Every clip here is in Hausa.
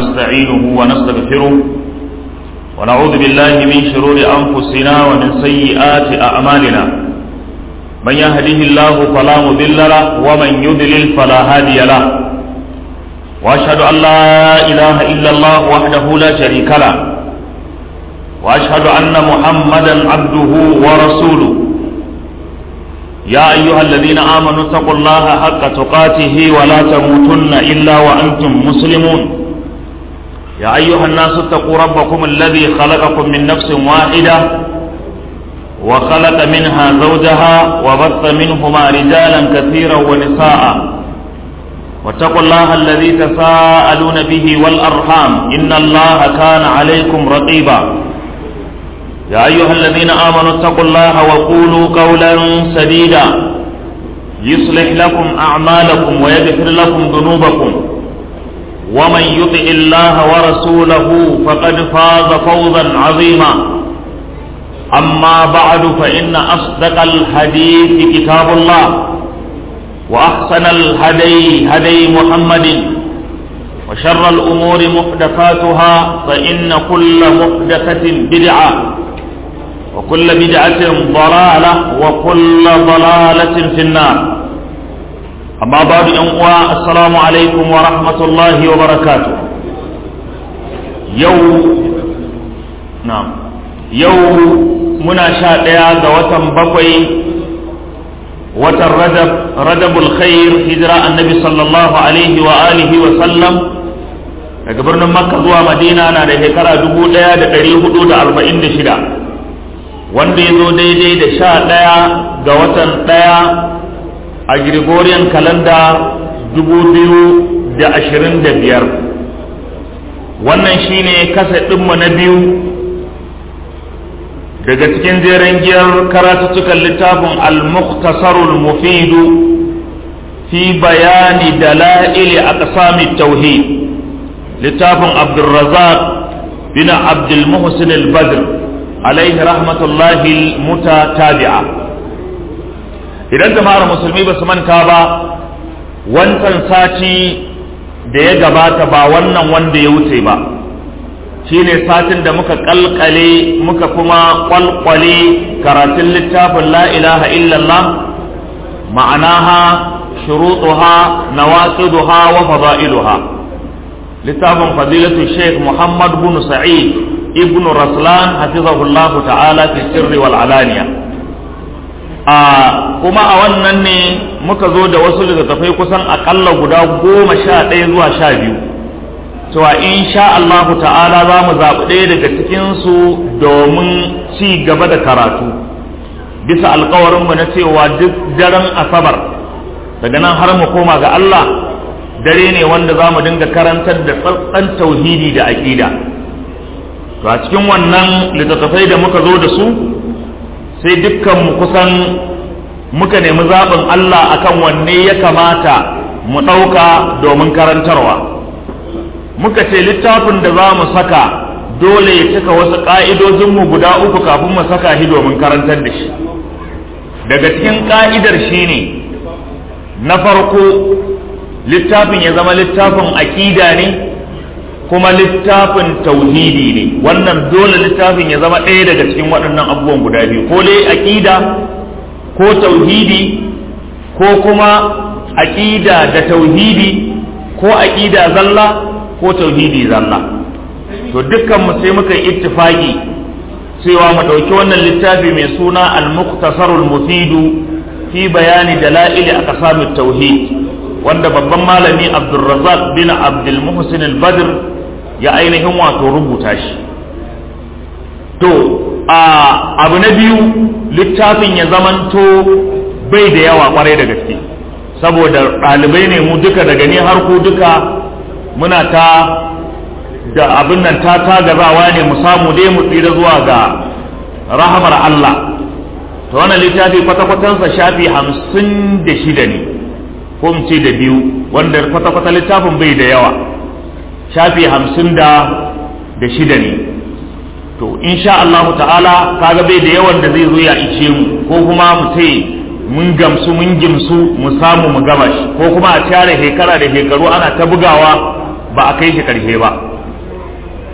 ونستعينه ونستغفره ونعوذ بالله من شرور أنفسنا ومن سيئات أعمالنا من يهده الله فلا مضل له ومن يضلل فلا هادي له وأشهد أن لا إله إلا الله وحده لا شريك له وأشهد أن محمدا عبده ورسوله يا أيها الذين آمنوا اتقوا الله حق تقاته ولا تموتن إلا وأنتم مسلمون يا أيها الناس اتقوا ربكم الذي خلقكم من نفس واحدة وخلق منها زوجها وبث منهما رجالا كثيرا ونساء واتقوا الله الذي تساءلون به والأرحام إن الله كان عليكم رقيبا يا أيها الذين آمنوا اتقوا الله وقولوا قولا سديدا يصلح لكم أعمالكم ويغفر لكم ذنوبكم ومن يطع الله ورسوله فقد فاز فوزا عظيما أما بعد فإن أصدق الحديث كتاب الله وأحسن الهدي هدي محمد وشر الأمور محدثاتها فإن كل محدثة بدعة وكل بدعة ضلالة وكل ضلالة في النار أما بعد أنواع السلام عليكم ورحمة الله وبركاته يوم نعم يوم منا شاء وتم بقي وتر رجب رجب الخير هجرة النبي صلى الله عليه وآله وسلم daga birnin makka zuwa madina na da shekara dubu ɗaya da ɗari hudu da arba'in da shida wanda ya zo daidai da sha ɗaya ga watan ɗaya a Gregorian kalanda dubu biyu da ashirin da biyar wannan shine kasa ɗinmu na biyu daga cikin jeren giyar karatuttukan littafin al-mukhtasarul mufidu fi bayani dala'ili aqsami tauhid littafin abdulrazak bin abdulmuhsin al-badr alaihi rahmatullahi mutatabi'a idan jama'ar musulmi ba su manta ba wancan sati da ya gabata ba wannan wanda ya wuce ba shine satin da muka kalkale muka kuma kwalkwale karatun littafin la ilaha illallah ma'anaha shurutuha nawaqiduha wa fada'iluha littafin fadilatu sheikh muhammad bin sa'id ibn raslan hafizahullahu ta'ala fi sirri wal alaniya a kuma a wannan ne muka zo da wasu littattafai kusan akalla guda goma sha ɗaya zuwa sha biyu cewa in sha Allahu ta'ala za mu zaɓi ɗaya daga cikinsu domin ci gaba da karatu bisa alkawarinmu na cewa duk daren asabar daga nan har mu koma ga Allah dare ne wanda za mu dinga karantar da tsantsan tauhidi da aƙida to a cikin wannan littattafai da muka zo da su sai dukkanmu kusan muka nemi zaɓin Allah akan wanne ya kamata mu ɗauka domin karantarwa muka ce littafin da za mu saka dole ya cika wasu ƙa'idojinmu guda uku kafin mu saka shi domin karantar da shi daga cikin ƙa'idar shi ne na farko littafin ya zama littafin aƙida ne kuma littafin tauhidi ne wannan dole littafin ya zama ɗaya daga cikin waɗannan abubuwan guda biyu ko dai aƙida ko tauhidi ko kuma aƙida da tauhidi ko aƙida zalla ko tauhidi zalla to dukkan mu sai muka yi ittifaki cewa mu ɗauki wannan littafi mai suna al-muqtasarul mufidu fi bayani dalaili aqsamit tauhid wanda babban malami Abdulrazzaq bin Abdul Muhsin al-Badr ya ainihin wato rubuta shi to a abu na biyu littafin ya zamanto bai da yawa kwarai da gaske saboda ɗalibai ne mu duka daga ni har ku duka muna ta da abin nan ta tagazawa ne mu samu dai mu tsira zuwa ga rahamar Allah to wannan littafi kwata-kwatansa shafi hamsin da shida ne ko mu ce da biyu wanda kwata-kwata littafin bai da yawa shafi hamsin da da shida ne to insha Allah ta'ala kaga bai da yawan da zai zo ya ice mu ko kuma mu ce mun gamsu mun gimsu mu samu mu gama shi ko kuma a tare shekara da shekaru ana ta bugawa ba a kai shi karshe ba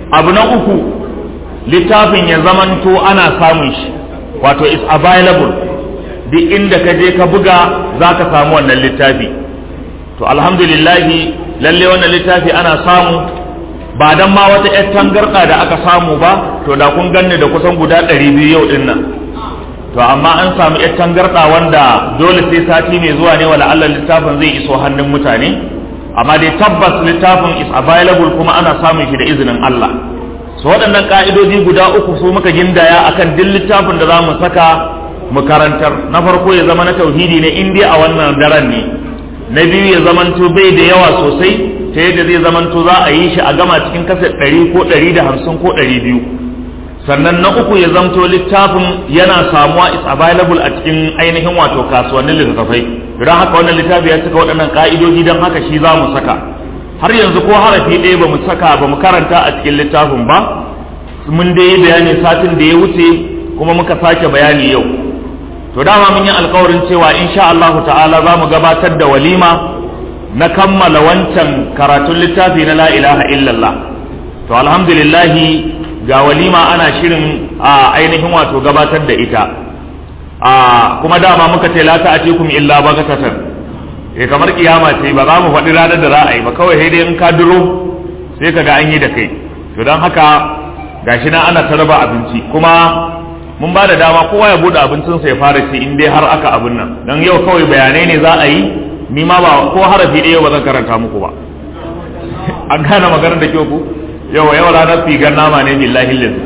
abu na uku littafin ya zamanto ana samun shi wato is available duk inda ka je ka buga za ka samu wannan littafi to alhamdulillahi lalle wannan littafi ana samu ba dan ma wata 'yar tangarɗa da aka samu ba to da kun ganni da kusan guda ɗari biyu yau ɗin nan to amma an samu 'yar tangarɗa wanda dole sai sati mai zuwa ne wala Allah littafin zai iso hannun mutane amma dai tabbas littafin is available kuma ana samun shi da izinin Allah so waɗannan ƙa'idoji guda uku su muka gindaya akan duk littafin da za mu saka mu karantar na farko ya zama na tauhidi ne in dai a wannan daren ne na biyu ya zamanto bai da yawa sosai ta yadda zai zamanto za a yi shi a gama cikin kasar ɗari ko ɗari da hamsin ko ɗari biyu sannan na uku ya zamto littafin yana samuwa is available a cikin ainihin wato kasuwannin littattafai don haka wannan littafi ya cika waɗannan ƙa'idoji don haka shi za mu saka har yanzu ko harafi ɗaya ba mu saka ba mu karanta a cikin littafin ba mun dai yi bayani satin da ya wuce kuma muka sake bayani yau to dama mun yi alkawarin cewa insha Allah ta'ala za mu gabatar da walima na kammala wancan karatun littafi na la ilaha illallah to alhamdulillahi ga walima ana shirin a ainihin wato gabatar da ita a kuma dama muka ce la ta'atikum illa bagatatan eh kamar kiyama ce ba za mu faɗi ranar da za a yi ba kawai sai dai in ka duro sai ka ga an yi da kai to don haka gashi na ana tarba abinci kuma mun ba da dama kowa ya bude abincinsa ya fara ci in dai har aka abin nan don yau kawai bayanai ne za a yi ni ma ba ko harafi ɗaya ba zan karanta muku ba an gane maganar da kyau ku yau yau ranar figar nama ne billahi lillahi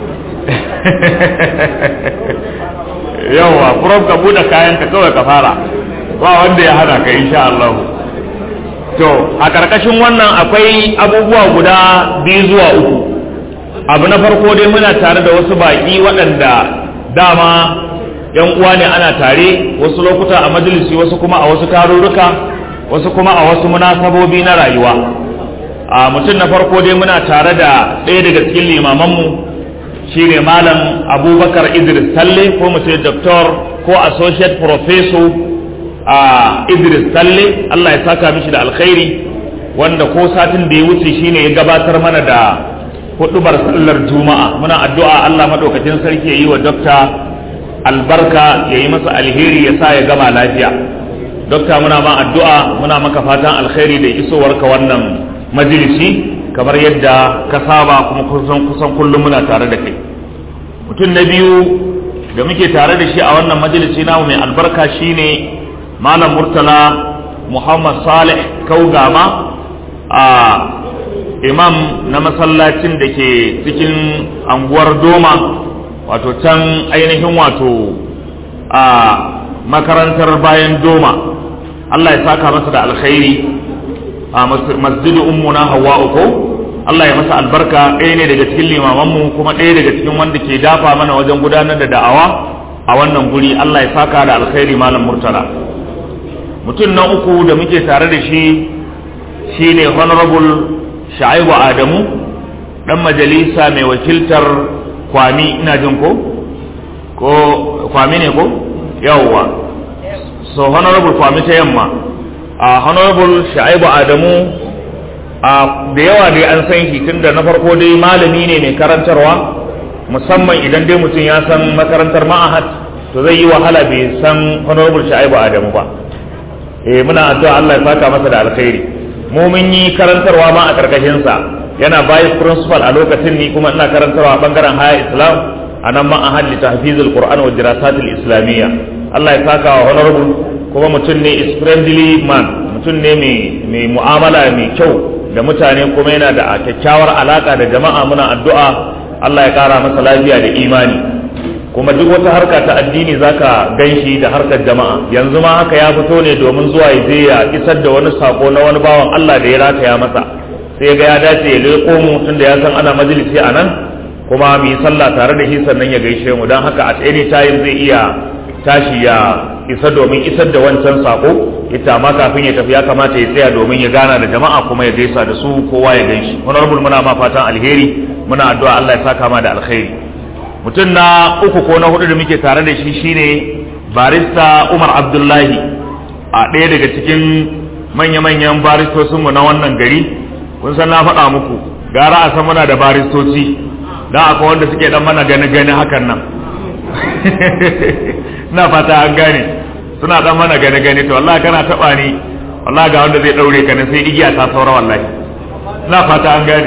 yawa furof ka bude kayan ka kawai ka fara ba wanda ya hana ka insha Allah to a karkashin wannan akwai abubuwa guda biyu zuwa uku abu na farko dai muna tare da wasu baƙi waɗanda dama yan uwa ne ana tare wasu lokuta a majalisi wasu kuma a wasu tarurruka wasu kuma a wasu munasabobi na rayuwa a mutum na farko dai muna tare da ɗaya daga cikin limamanmu shine malam abubakar idris talle ko mu ce doctor ko associate professor a idris talle allah ya saka mishi da alkhairi wanda ko satin da ya wuce shine ya gabatar mana da hudubar sallar juma'a muna addu'a Allah madaukakin sarki ya yi wa dokta albarka ya yi masa alheri ya sa ya gama lafiya dokta muna ma addu'a muna maka fatan alheri da isowarka wannan majalisi kamar yadda ka saba kuma kusan kusan kullum muna tare da kai mutum na biyu da muke tare da shi a wannan majalisi namu mai albarka shine malam murtala muhammad salih kaugama a imam na masallacin da ke cikin anguwar doma wato can ainihin wato a makarantar bayan doma Allah ya saka masa da alkhairi a masjidu ummuna hawa uku Allah ya masa albarka ɗaya ne daga cikin limamanmu kuma ɗaya daga cikin wanda ke dafa mana wajen gudanar da da'awa a wannan guri Allah ya saka da alkhairi malam murtala mutum na uku da muke tare da shi shine honorable sha'ibu adamu dan majalisa mai wakiltar kwami ina jin ko ko kwami ne ko yawwa so honorable kwami ta yamma a honorable sha'ibu adamu a da yawa dai an san shi tunda na farko dai malami ne mai karantarwa musamman idan dai mutum ya san makarantar ma'ahad to zai yi wahala bai san honorable sha'ibu adamu ba eh muna addu'a Allah ya saka masa da alkhairi mu mun yi karantarwa ma a karkashin sa yana vice principal a lokacin ni kuma ina karantarwa a bangaren haya islam a nan ma ahad li tahfizul qur'an wa dirasat al islamiyya Allah ya saka wa honorable kuma mutum ne is friendly man mutum ne mai mai mu'amala mai kyau da mutane kuma yana da kyakkyawar alaka da jama'a muna addu'a Allah ya kara masa lafiya da imani kuma duk wata harka ta addini zaka ganshi da harkar jama'a yanzu ma haka ya fito ne domin zuwa ya je ya isar da wani sako na wani bawan Allah da ya rataya masa sai ga ya dace ya leko mu tunda ya san ana majalisi a nan kuma mu yi sallah tare da shi sannan ya gaishe mu don haka at any time zai iya tashi ya isa domin isar da wancan sako ita ma kafin ya tafi ya kamata ya tsaya domin ya gana da jama'a kuma ya gaisa da su kowa ya ganshi honorable muna ma fatan alheri muna addu'a Allah ya saka ma da alheri mutum na uku ko na hudu da muke tare da shi shine barista Umar Abdullahi a ɗaya daga cikin manya-manyan baristocinmu na wannan gari kun san na faɗa muku gara a san muna da baristoci don akwai wanda suke dan mana gani gani hakan nan na fata an gane suna dan mana gani gani to wallahi kana taba ni wallahi ga wanda zai daure ka ne sai igiya ta saura wallahi na fata an gane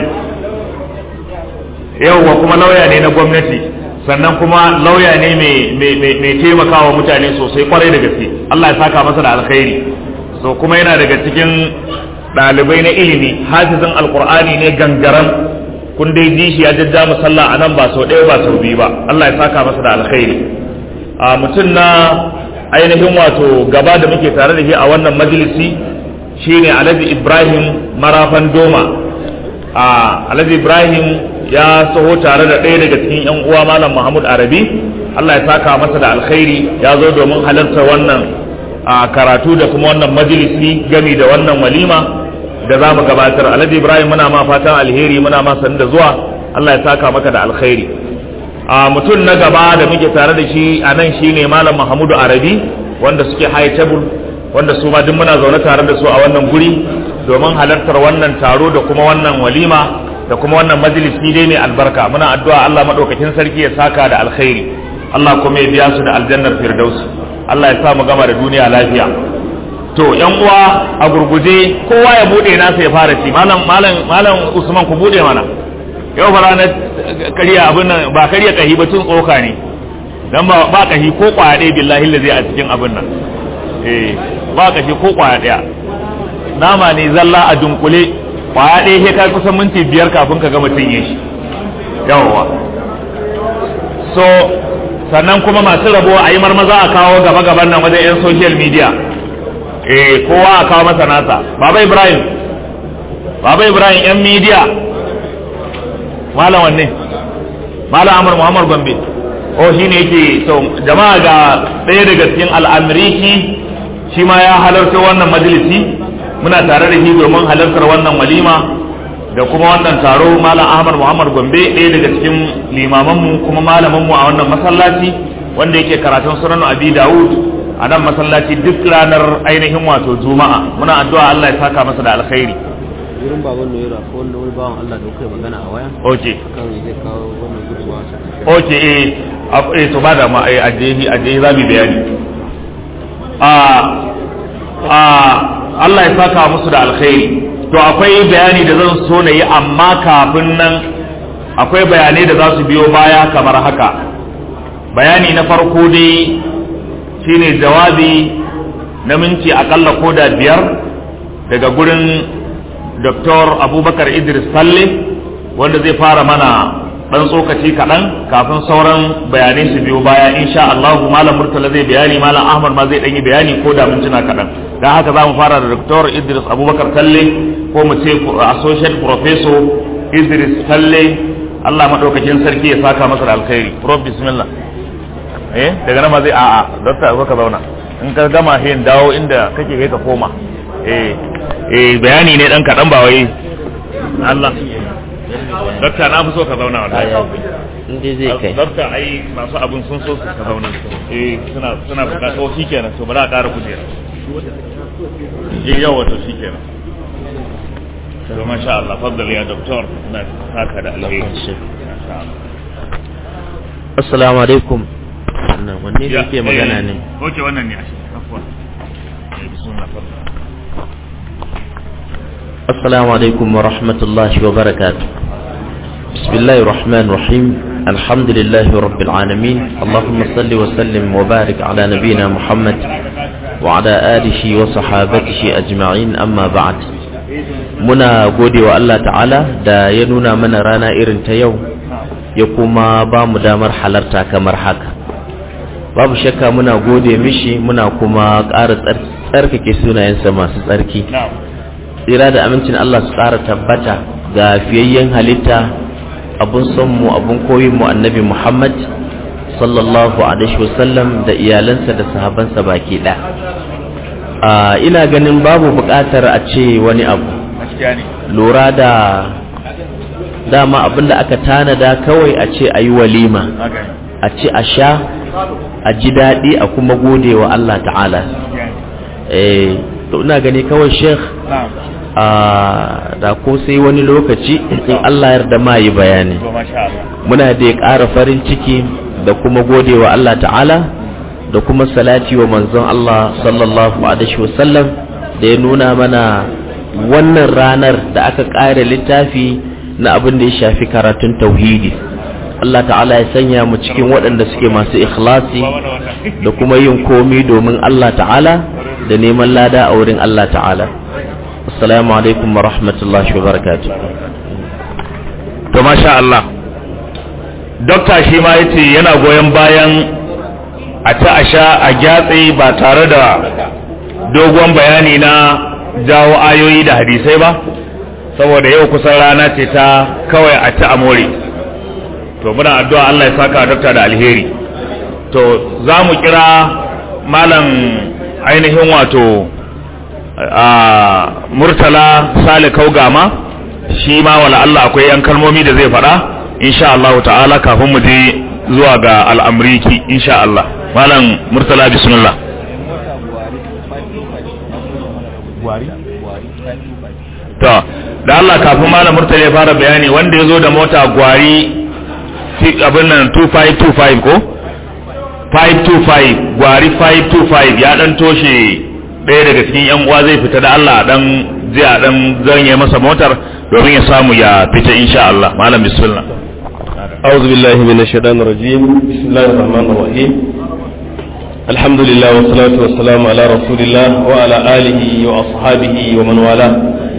yauwa kuma lauya ne na gwamnati sannan kuma lauya ne mai taimakawa mutane sosai kwarai da gaske Allah ya saka masa da alkhairi so kuma yana daga cikin ɗalibai na ilimi hafizin alkur'ani ne gangaran kun dai ji shi ya jajja musalla a nan ba sau ɗaya ba sau biyu ba Allah ya saka masa da alkhairi a mutum na ainihin wato gaba da muke tare da shi a wannan majalisi shine Alhaji Ibrahim Marafan Doma a Alhaji Ibrahim ya saho tare da ɗaya daga cikin yan uwa Malam Mahmud Arabi Allah ya saka masa da alkhairi ya zo domin halarta wannan a karatu da kuma wannan majalisi gami da wannan walima da za mu gabatar alhaji ibrahim muna ma fatan alheri muna ma sanin da zuwa allah ya saka maka da alkhairi a mutum na gaba da muke tare da shi a nan shine malam mahamudu arabi wanda suke high table wanda su ma duk muna zaune tare da su a wannan guri domin halartar wannan taro da kuma wannan walima da kuma wannan majalisi dai mai albarka muna addu'a allah madaukakin sarki ya saka da alkhairi allah kuma ya biya su da aljannar firdausi allah ya sa mu gama da duniya lafiya to yan uwa a gurguje kowa ya bude nasa ya fara ci malam malam malam usman ku bude mana yau fa ranar kariya abin nan ba kariya kahi ba tun tsoka ne dan ba ba kahi ko kwaya ɗaya billahi lazi a cikin abin nan eh ba kahi ko kwaya ɗaya nama ne zalla a dunkule kwaya ɗaya sai kai kusan minti biyar kafin ka gama cinye shi yawwa so sannan kuma masu rabo a yi marmaza a kawo gaba gaban nan wajen yan social media eh kowa a kawo masa nasa baba ibrahim baba ibrahim yan media malam wanne malam amur muhammad gombe oh shine yake to jama'a ga ɗaya daga cikin al'amriki shi ma ya halarta wannan majalisi muna tare da shi domin halartar wannan walima da kuma wannan taro malam ahmad muhammad gombe ɗaya daga cikin limamanmu kuma malamanmu a wannan masallaci wanda yake karatun sunan abi dawud a nan masallaci duk ranar ainihin wato juma'a muna addu'a Allah ya saka masa da alkhairi wurin baban noyira ko wanda wani bawan Allah da kai magana a waya okay kan zai kawo wannan gudunmawa su okay eh eh to ba da ma eh ajehi ajehi zamu bayani a a Allah ya saka musu da alkhairi to akwai bayani da zan so na yi amma kafin nan akwai bayanai da za su biyo baya kamar haka bayani na farko dai shine jawabi na minti akalla ko da biyar daga gurin Dr. Abubakar Idris Falle wanda zai fara mana dan tsokaci kaɗan kafin sauran bayanai su biyo baya insha Allah Malam Murtala zai bayani Malam Ahmad ma zai yi bayani ko da mintuna kaɗan dan haka za mu fara da Dr. Idris Abubakar Falle ko mu ce Associate Professor Idris Falle Allah madaukakin sarki ya saka masa da alkhairi Prof bismillah eh daga nan ma zai a'a dokta zo ka zauna in ka gama hin dawo inda kake kai ka koma eh eh bayani ne dan kadan ba wai Allah dokta na fi so ka zauna wallahi inda zai kai dokta ai masu abun sun so su ka zauna eh suna suna bukata to shikenan to bari a ƙara kujera eh yawa to shikenan to masha Allah faddal ya doktor na saka da alheri masha Allah assalamu alaikum wannan wanne ne ke magana ne Oke wannan ne a shi afuwa. Eh, bismillah fadda. السلام عليكم ورحمة الله وبركاته بسم الله الرحمن الرحيم الحمد لله رب العالمين اللهم صل وسلم وبارك على نبينا محمد وعلى آله وصحابته أجمعين أما بعد muna gode wa Allah ta'ala da ya nuna mana rana irin ta yau ya kuma ba mu damar halarta kamar haka babu shakka muna gode mishi muna kuma ƙara tsarkake sunayensa masu tsarki tsira da amincin Allah su ƙara tabbata ga fiyayyen halitta abun son mu abun koyin mu annabi Muhammad sallallahu alaihi wasallam da iyalansa da sahabansa baki ɗaya ina ganin babu buƙatar a ce wani abu lura da dama abinda aka tanada kawai a ce a yi walima a ce a sha a ji daɗi a kuma gode wa Allah ta'ala eh to ina gani kawai sheikh da ko sai wani lokaci in Allah yarda ma yi bayani muna da ƙara farin ciki da kuma gode wa Allah ta'ala da kuma salati wa manzon Allah sallallahu alaihi wasallam da ya nuna mana wannan ranar da aka ƙara littafi na abin da ya shafi karatun tauhidi Allah ta'ala ya sanya mu cikin waɗanda suke masu ikhlasi da kuma yin komi domin Allah ta'ala da neman lada a wurin Allah ta'ala assalamu alaikum wa rahmatullahi wa barakatuh to masha Allah dokta shi ma yace yana goyon bayan a ta a sha a gyatse ba tare da dogon bayani na jawo ayoyi da hadisai ba saboda yau kusan rana ce ta kawai a ta amore to muna addu'a Allah ya saka dokta da alheri to za mu kira malam ainihin wato a murtala sale kaugama shi ma wala Allah akwai yan kalmomi da zai faɗa insha Allah ta'ala kafin mu je zuwa ga al'amriki insha Allah malam murtala bismillah to da Allah kafin malam murtala ya fara bayani wanda ya zo da mota gwari abin nan 2525 ko 525 gwari 525 ya dan toshe ɗaya daga cikin yan uwa zai fita da Allah dan zai a dan zanye masa motar domin ya samu ya fita insha Allah malam bismillah أعوذ بالله من الشيطان الرجيم بسم الله الرحمن الرحيم الحمد لله والصلاة والسلام على رسول الله وعلى آله وأصحابه ومن والاه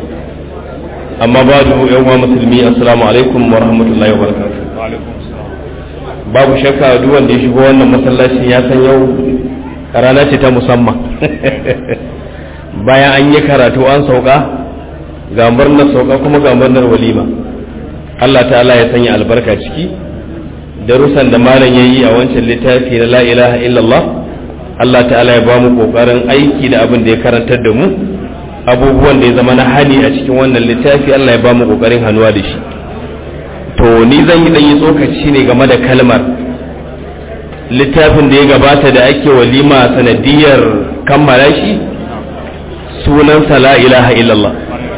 أما بعد يوم مسلمي السلام عليكم ورحمة الله وبركاته babu shakka duk wanda ya shigo wannan masallacin ya san yau rana ce ta musamman bayan an yi karatu an sauka ga murnar sauka kuma ga murnar walima Allah ta'ala ya sanya albarka ciki darussan da malam ya yi a wancan littafi na la ilaha illallah Allah ta'ala ya ba mu kokarin aiki da abin da ya karantar da mu abubuwan da ya zama na hani a cikin wannan littafi Allah ya ba mu kokarin hannuwa da shi to ni zan yi yi tsokaci ne game da kalmar littafin da ya gabata da ake walima sanadiyar kammala shi sunansa la ilaha illallah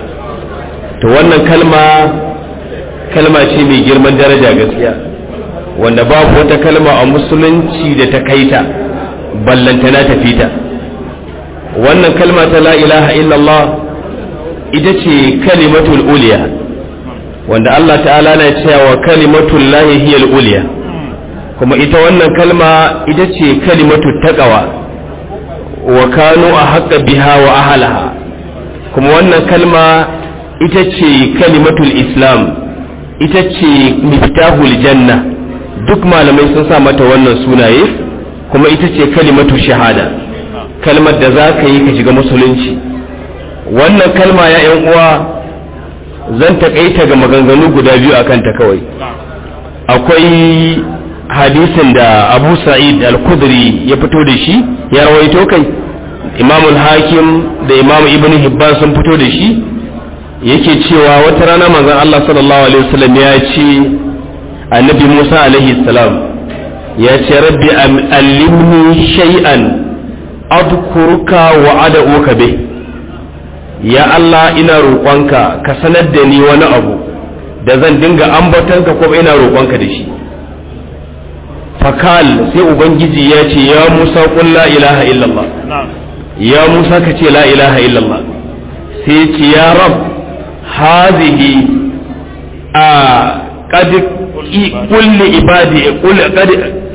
to wannan kalma kalma ce mai girman daraja gaskiya wanda babu wata kalma a musulunci da ta kaita ballantana ta fita wannan kalma ta la ilaha illallah ita ce kalimatul uliya wanda Allah ta'ala na cewa kalimatul lahi hiyal uliya kuma ita wannan kalma ita ce kalimatul taqwa wa kanu a haƙa biha wa ahalaha kuma wannan kalma ita ce kalimatul islam ita ce miftahul janna duk malamai sun sa mata wannan sunaye kuma ita ce kalimatul shahada kalmar da za ka yi ka shiga musulunci wannan kalma ya yan uwa zan taƙaita ga maganganu guda biyu a kanta kawai akwai hadisin da abu sa'id al-kudri ya fito da shi ya rawaito kai imamul hakim da imamu ibn hibban sun fito da shi yake cewa wata rana manzon Allah sallallahu alaihi wasallam ya ce annabi Musa alaihi salam ya ce rabbi allimni shay'an adkuruka wa ad'uka bih ya Allah ina roƙonka ka sanar da ni wani abu da zan dinga ambatanka ko ina roƙonka da shi fakal sai ubangiji ya ce ya musa qul la ilaha illallah ya musa ka ce la ilaha illallah sai ce ya rab hazihi a qad kulli ibadi qul qad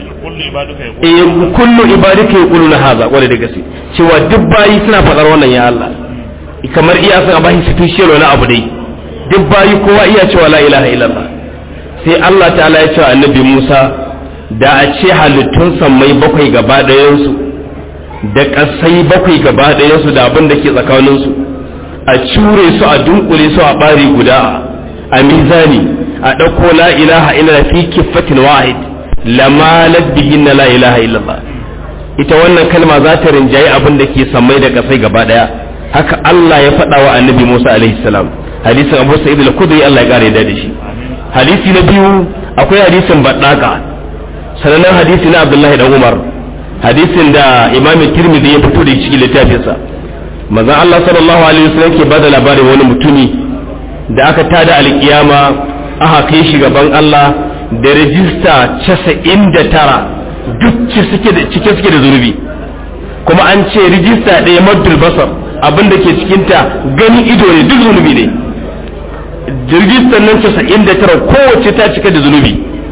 kullu ibadika yaquluna hadha wala da gaske cewa duk bayi suna faɗar wannan ya Allah kamar iya sun abahi special wani abu dai duk bayi kowa iya cewa la ilaha illallah sai Allah ta'ala ya ce wa annabi Musa da a ce halittun sammai bakwai gaba ɗayansu da ƙasai bakwai gaba ɗayansu da abin da ke tsakaninsu a cure su a dunkule su a ɓari guda a mizani a ɗauko la ilaha illallah fi kiffatin wahid lamalat bihin na la ilaha illallah ita wannan kalma za ta rinjaye abin da ke sammai da ƙasai gaba ɗaya haka Allah ya faɗa wa annabi Musa alaihi salam hadisin Abu Sa'id al-Khudri Allah ya kare da shi hadisi na biyu akwai hadisin baddaka sanannen hadisi na Abdullahi dan Umar hadisin da Imam Tirmidhi ya fito da cikin littafinsa manzon Allah sallallahu alaihi wasallam ke bada labarin wani mutumi da aka tada alkiyama aka kai shi gaban Allah da rajista 99 duk suke da cike suke da zunubi kuma an ce rijista ɗaya maddul basar abin da ke cikinta gani ido ne duk zunubi ne rijistar nan 99 kowace ta cika da zunubi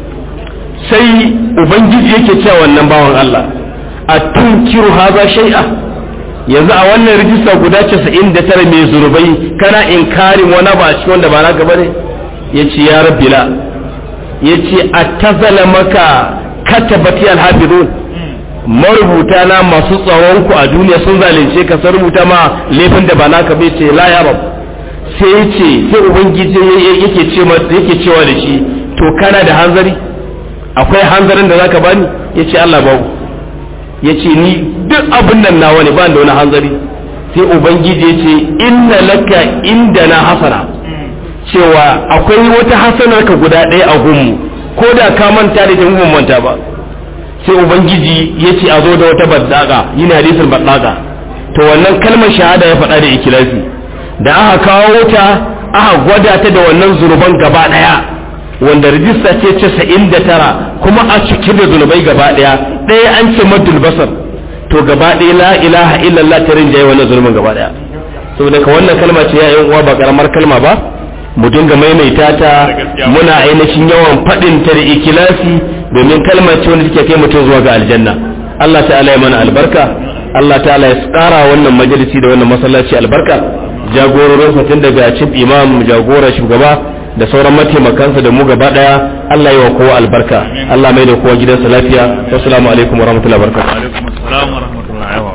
sai ubangiji yake cewa wannan bawan Allah a tunkiru haza shay'a yanzu a wannan rijista guda 99 mai zunubai kana inkarin wani ba a cikin wanda ba naka bane yace ya rabbi la yace atazala maka katabati alhafizun marubuta na masu tsaron ku a duniya sun zalunce ka sun rubuta ma laifin da ba naka bai ce la ya rab sai yace sai ubangiji yake ce yake cewa da shi to kana da hanzari akwai hanzarin da zaka bani yace Allah babu yace ni duk abin nan nawa ne ba da wani hanzari sai ubangiji yace inna laka indana hasana cewa akwai wata hasanar ka guda ɗaya a gunmu ko da ka manta da ta mun manta ba sai ubangiji yace a zo da wata baddaka yin hadisin baddaka to wannan kalmar shahada ya faɗa da ikilasi da aka kawo ta aka gwada ta da wannan zunuban gaba ɗaya wanda rijista ce casa'in da tara kuma a cike da zunubai gaba ɗaya ɗaya an ce maddul basar to gaba ɗaya la ilaha illallah ta rinjaye wannan zulmin gaba ɗaya saboda ka wannan kalma ce ya yan uwa ba karamar kalma ba mu dinga maimaita ta muna ainihin yawan faɗin ta da ikilasi domin kalma ce wanda take kai mutum zuwa ga aljanna Allah ta'ala ya mana albarka Allah ta'ala ya tsara wannan majalisi da wannan masallaci albarka jagororin tun daga cin imam jagora shugaba da sauran mataimakansa da mu gaba daya Allah yi wa kowa albarka Allah mai da kowa gidansa lafiya assalamu alaikum wa rahmatullahi wa barakatuh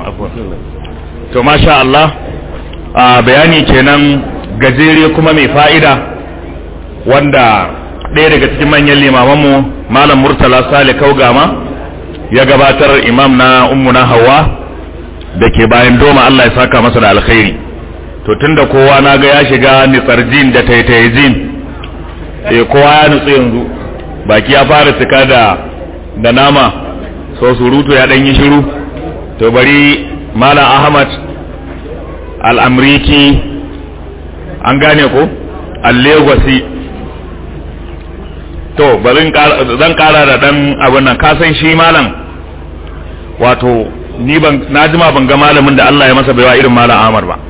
to masha Allah a bayani kenan gajere kuma mai fa'ida wanda ɗaya daga cikin manyan limamanmu malam murtala sale kaugama ya gabatar imam na ummuna hawa da ke bayan doma Allah ya saka masa da alkhairi to tunda kowa na ga ya shiga nitsarjin da taitayjin eh kowa ya nutsu yanzu baki ya fara cika da da nama so surutu ya dan yi shiru to bari malam ahmad al-amriki an gane ko al-legosi to bari zan kara da dan abin nan ka san shi malam wato ni ban na jima ban ga malamin da Allah ya masa baiwa irin malam Ahmad ba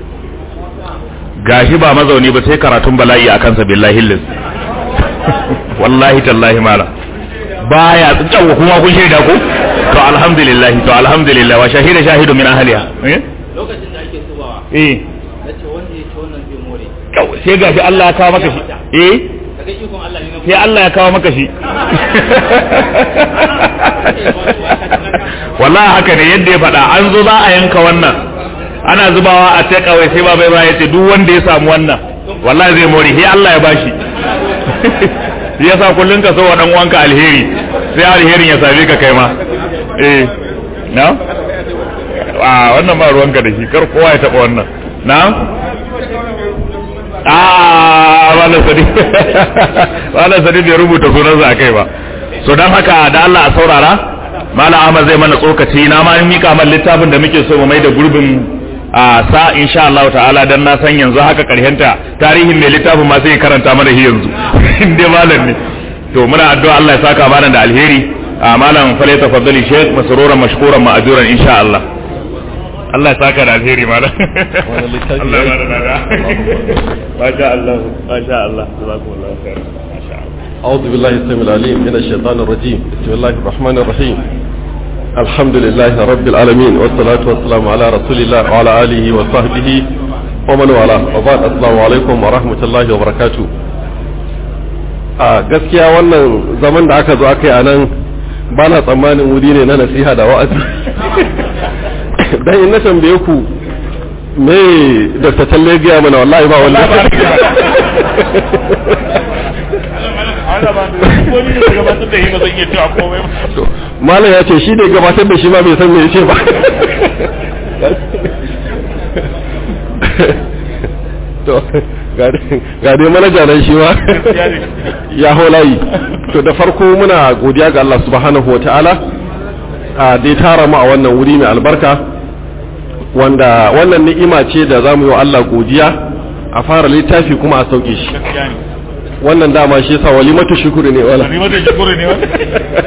gashi ba mazauni ba sai karatun bala'i a kansa billahi liz wallahi tallahi mala baya tsawo kuma kun shaida ko to alhamdulillah to alhamdulillah wa shahida shahidu min ahliha eh lokacin da ake tubawa eh nace wanda ya ci wannan zai more sai gashi Allah ya kawo maka shi eh kaga ikon Allah ne na sai Allah ya kawo maka shi wallahi haka ne yadda ya faɗa an zo za a yanka wannan ana zubawa a take away sai babai ba yace duk wanda ya samu wannan wallahi zai more sai Allah ya bashi shi yasa kullun ka so wa dan uwanka alheri sai alherin ya same ka kai ma eh na a wannan ba ruwanka da shi kar kowa ya taba wannan na a wala sadi wala sadi bai rubuta sunansa akai ba so dan haka da Allah a saurara Malam Ahmad zai mana tsokaci na ma mika man littafin da muke so mu mai da gurbin a sa insha Allah ta'ala dan na san yanzu haka karhenta tarihin mai littafin ma sai karanta mana shi yanzu inda malam ne to muna addu'a Allah ya saka mana da alheri a malam fale tafaddali sheikh masruran mashkuran ma'ajuran insha Allah Allah ya saka da alheri malam Allah ya bada dada masha Allah masha Allah jazakumullahu khair masha Allah أعوذ بالله السميع العليم من الشيطان الرجيم بسم الله الرحمن الرحيم الحمد لله رب العالمين والصلاة والسلام على رسول الله وعلى آله وصحبه ومن والاه وبعد السلام عليكم ورحمة الله وبركاته a gaskiya wannan zaman da aka zo aka yi a nan ba na tsammanin wuri ne na nasiha da wa'azi dan in na tambaye ku me dr talle gaya mana wallahi ba wallahi malam ya ce shi ne gabatar da shi ma bai san me yace ba to ga dai manaja nan shi ma ya holayi to da farko muna godiya ga Allah subhanahu wa ta'ala a dai tara mu a wannan wuri mai albarka wanda wannan ni'ima ce da za mu yi wa Allah godiya a fara littafi kuma a sauke shi gaskiya ne wannan dama shi yasa walimatu shukuri ne wala ni mata shukuri ne wanda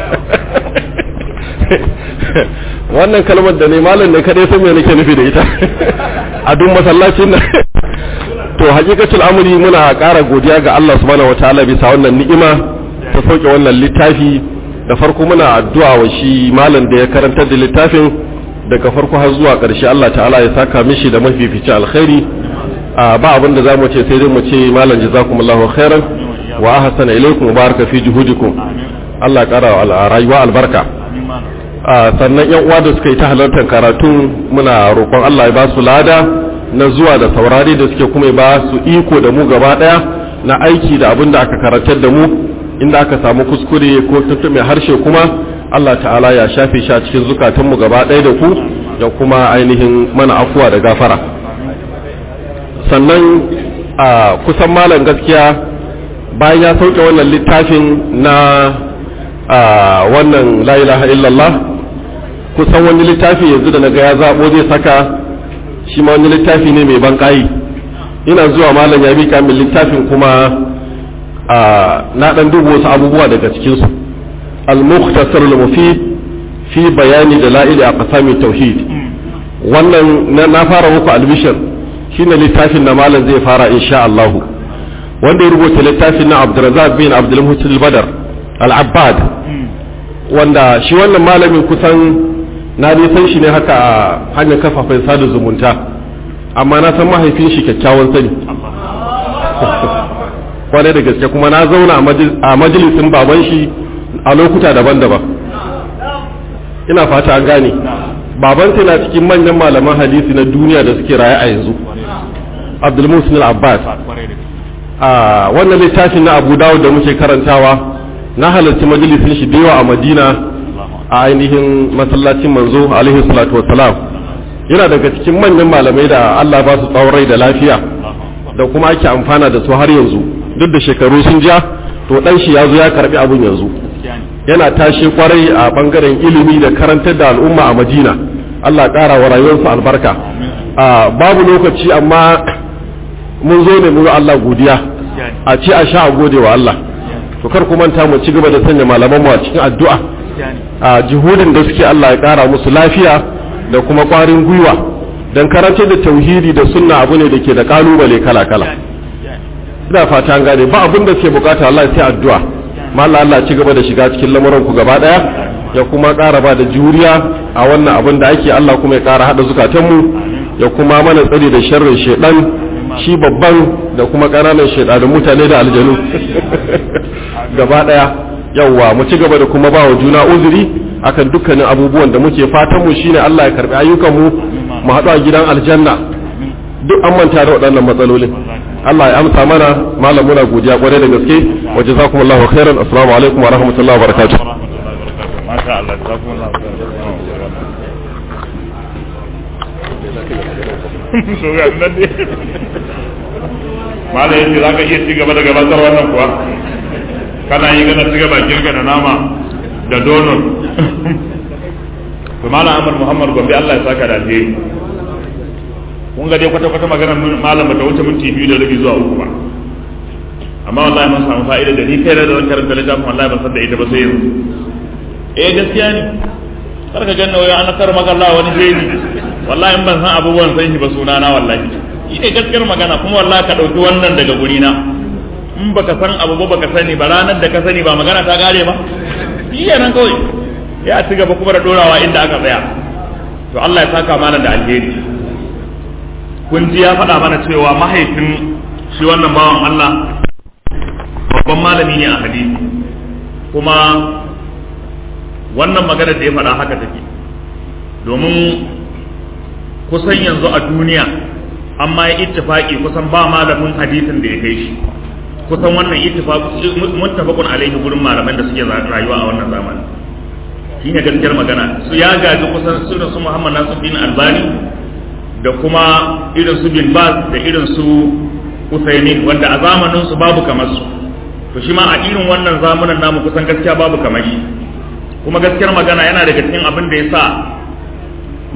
wannan kalmar da ne malam ne kadai san me nake nufi da ita a duk masallacin nan to hakikatul amri muna ƙara godiya ga Allah subhanahu wataala bisa wannan ni'ima ta sauke wannan littafi da farko muna addu'a wa shi malam da ya karantar da littafin daga farko har zuwa ƙarshe Allah ta'ala ya saka mishi da mafificin alkhairi a ba abin da zamu ce sai dai mu ce malam jazakumullahu khairan wa ahsana ilaykum wa baraka fi juhudikum Allah ya ƙara wa rayuwa albarka a sannan yan uwa da suka yi ta halartar karatu muna roƙon Allah ya ba su lada na zuwa da saurari da suke kuma ya ba su iko da mu gaba daya na aiki da abin da aka karantar da mu inda aka samu kuskure ko tuntuɓe harshe kuma Allah ta'ala ya shafe shi a cikin zukatanmu gaba ɗaya da ku da kuma ainihin mana afuwa da gafara sannan a kusan malam gaskiya bayan ya sauke wannan littafin na a wannan la ilaha illallah kusan wani littafi yanzu da naga ya zabo zai saka shi ma wani littafi ne mai banƙayi ina zuwa malam ya mika min littafin kuma a na dan duba wasu abubuwa daga cikin su al-mukhtasar al-mufid fi bayani dalail aqsam tauhid wannan na fara muku albishir shine littafin da malam zai fara insha Allah wanda ya rubuta littafin na Abdurrazzaq bin Abdul Muhsin al-Badr al-Abbad wanda shi wannan malamin kusan na dai san shi ne haka a hanyar kafafen sada zumunta amma na san mahaifin shi kyakkyawan sani kwarai da gaske kuma na zauna a majalisin baban shi a lokuta daban-daban ina fata an gane baban sai na cikin manyan malaman hadisi na duniya da suke raye a yanzu abdulmusin al-abbas a wannan littafin na abu dawud da muke karantawa na halarci majalisin shi da yawa a madina a ainihin masallacin manzo alaihi salatu wassalam yana daga cikin manyan malamai da Allah ba su tsawon rai da lafiya da kuma ake amfana da su har yanzu duk da shekaru sun ja to dan shi ya zo ya karbi abun yanzu yana tashi kwarai a bangaren ilimi da karantar da al'umma a madina Allah ƙara wa rayuwarsa albarka babu lokaci amma mun zo ne mu Allah godiya a ce a sha a gode wa Allah to kar ku manta mu ci gaba da sanya malaman mu a cikin addu'a a jihudin da suke Allah ya kara musu lafiya da kuma kwarin gwiwa dan karanta da tauhidi da sunna abu ne da ke da kalubale kala kala ina fata an gane ba abin da ke bukata Allah sai addu'a ma Allah Allah ci gaba da shiga cikin lamuran ku gaba daya ya kuma kara ba da juriya a wannan abin da ake Allah kuma ya kara hada zukatan mu ya kuma mana tsari da sharrin shedan shi babban da kuma ƙananan shaidanin mutane da aljanu gaba ɗaya yawwa mu ci gaba da kuma ba wa juna uzuri akan dukkanin abubuwan da muke fatan mu shine Allah ya karbi ayyukan mu mu haɗu a gidan aljanna duk an manta da waɗannan matsalolin Allah ya amsa mana malam muna godiya kwarai da gaske wa jazakumullahu khairan assalamu alaikum wa rahmatullahi wa barakatuh masha Allah jazakumullahu khairan so ga nan ne malai yace zaka iya ci gaba da gabatar wannan kuwa kana yi gana ci gaba kirka da nama da donut to malam Ahmad Muhammad Gombe Allah ya saka da alheri kun ga dai kwata kwata magana malam bata wuce minti biyu da rabi zuwa uku ba amma wallahi mun samu fa'ida da ni kai da zan karanta littafin wallahi ban san da ita ba sai yanzu eh gaskiya ne kar ka ganna wai an kar maka Allah wani jeri wallahi in ban san abubuwan san shi ba sunana wallahi shi ne gaskiyar magana kuma wallahi ka ɗauki wannan daga gurina in baka san abu ba baka sani ba ranar da ka sani ba magana ta gare ba shi nan kawai ya ci gaba kuma da dorawa inda aka tsaya to Allah ya saka mana da alheri kun ji ya faɗa mana cewa mahaifin shi wannan bawan Allah babban malami ne a hadisi kuma wannan magana da ya faɗa haka take domin kusan yanzu a duniya amma ya ittifaki kusan ba malamin hadisin da ya kai shi kusan wannan ittifaqi muttafaqun alaihi gurin malaman da suke rayuwa a wannan zamani shine gaskiyar magana su ya gaji kusan su su Muhammad Nasiruddin Albani da kuma irin su Bin Baz da irin su Usaimin wanda a zamanin su babu kamar su to shi ma a irin wannan zamanin namu kusan gaskiya babu kamar shi kuma gaskiyar magana yana daga cikin abin da ya sa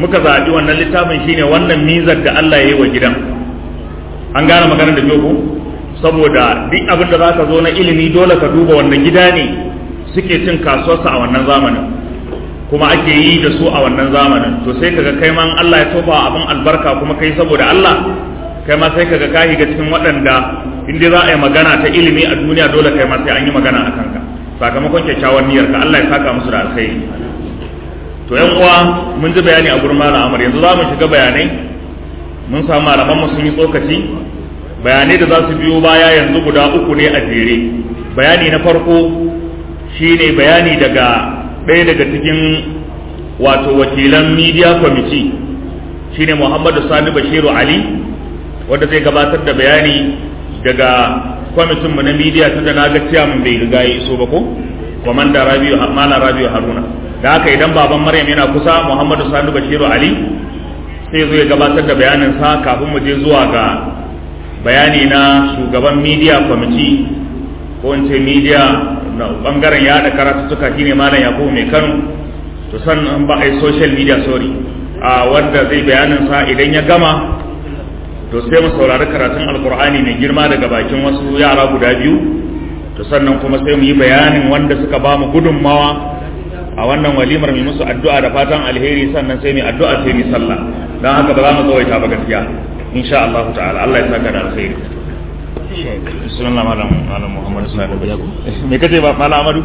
muka zaɓi wannan littafin shine wannan mizar da Allah ya yi wa gidan an gane maganar da ko saboda duk abin da zaka zo na ilimi dole ka duba wannan gida ne suke cin kasuwarsa a wannan zamanin kuma ake yi da su a wannan zamanin to sai kaga kai man Allah ya tofa abin albarka kuma kai saboda Allah kai ma sai kaga ka ga cikin waɗanda in dai za a yi magana ta ilimi a duniya dole kai ma sai an yi magana a kanka sakamakon kyakkyawan niyyar ka Allah ya saka musu da alkhairi to yan uwa mun ji bayani a gurin malam Amar yanzu za mu shiga bayanai mun samu malaman mu sun yi tsokaci bayanai da za su biyo baya yanzu guda uku ne a jere bayani na farko shine bayani daga ɗaya daga cikin wato wakilan media committee shine Muhammadu Sani Bashiru Ali wanda zai gabatar da bayani daga kwamitin mu na media tun da naga ciyaman bai riga ya iso ba ko komanda Rabiu Malam Rabiu Haruna da haka idan baban Maryam yana kusa Muhammadu Sani Bashiru Ali sai zo ya gabatar da bayanin sa kafin mu je zuwa ga bayani na shugaban media committee ko in ce media na bangaren yada karatuttuka shine malam yakubu mai kano to sannan ba a yi social media sorry a wanda zai bayanin sa idan ya gama to sai mu saurari karatun alkur'ani mai girma daga bakin wasu yara guda biyu to sannan kuma sai mu yi bayanin wanda suka ba mu gudunmawa a wannan walimar mai musu addu'a da fatan alheri sannan sai mu addu'a sai mu sallah dan haka ba za mu tsawaita ba gaskiya insha Allah ta'ala Allah ya saka da alheri bismillah malam malam muhammad sallallahu alaihi wasallam me kace ba malam amadu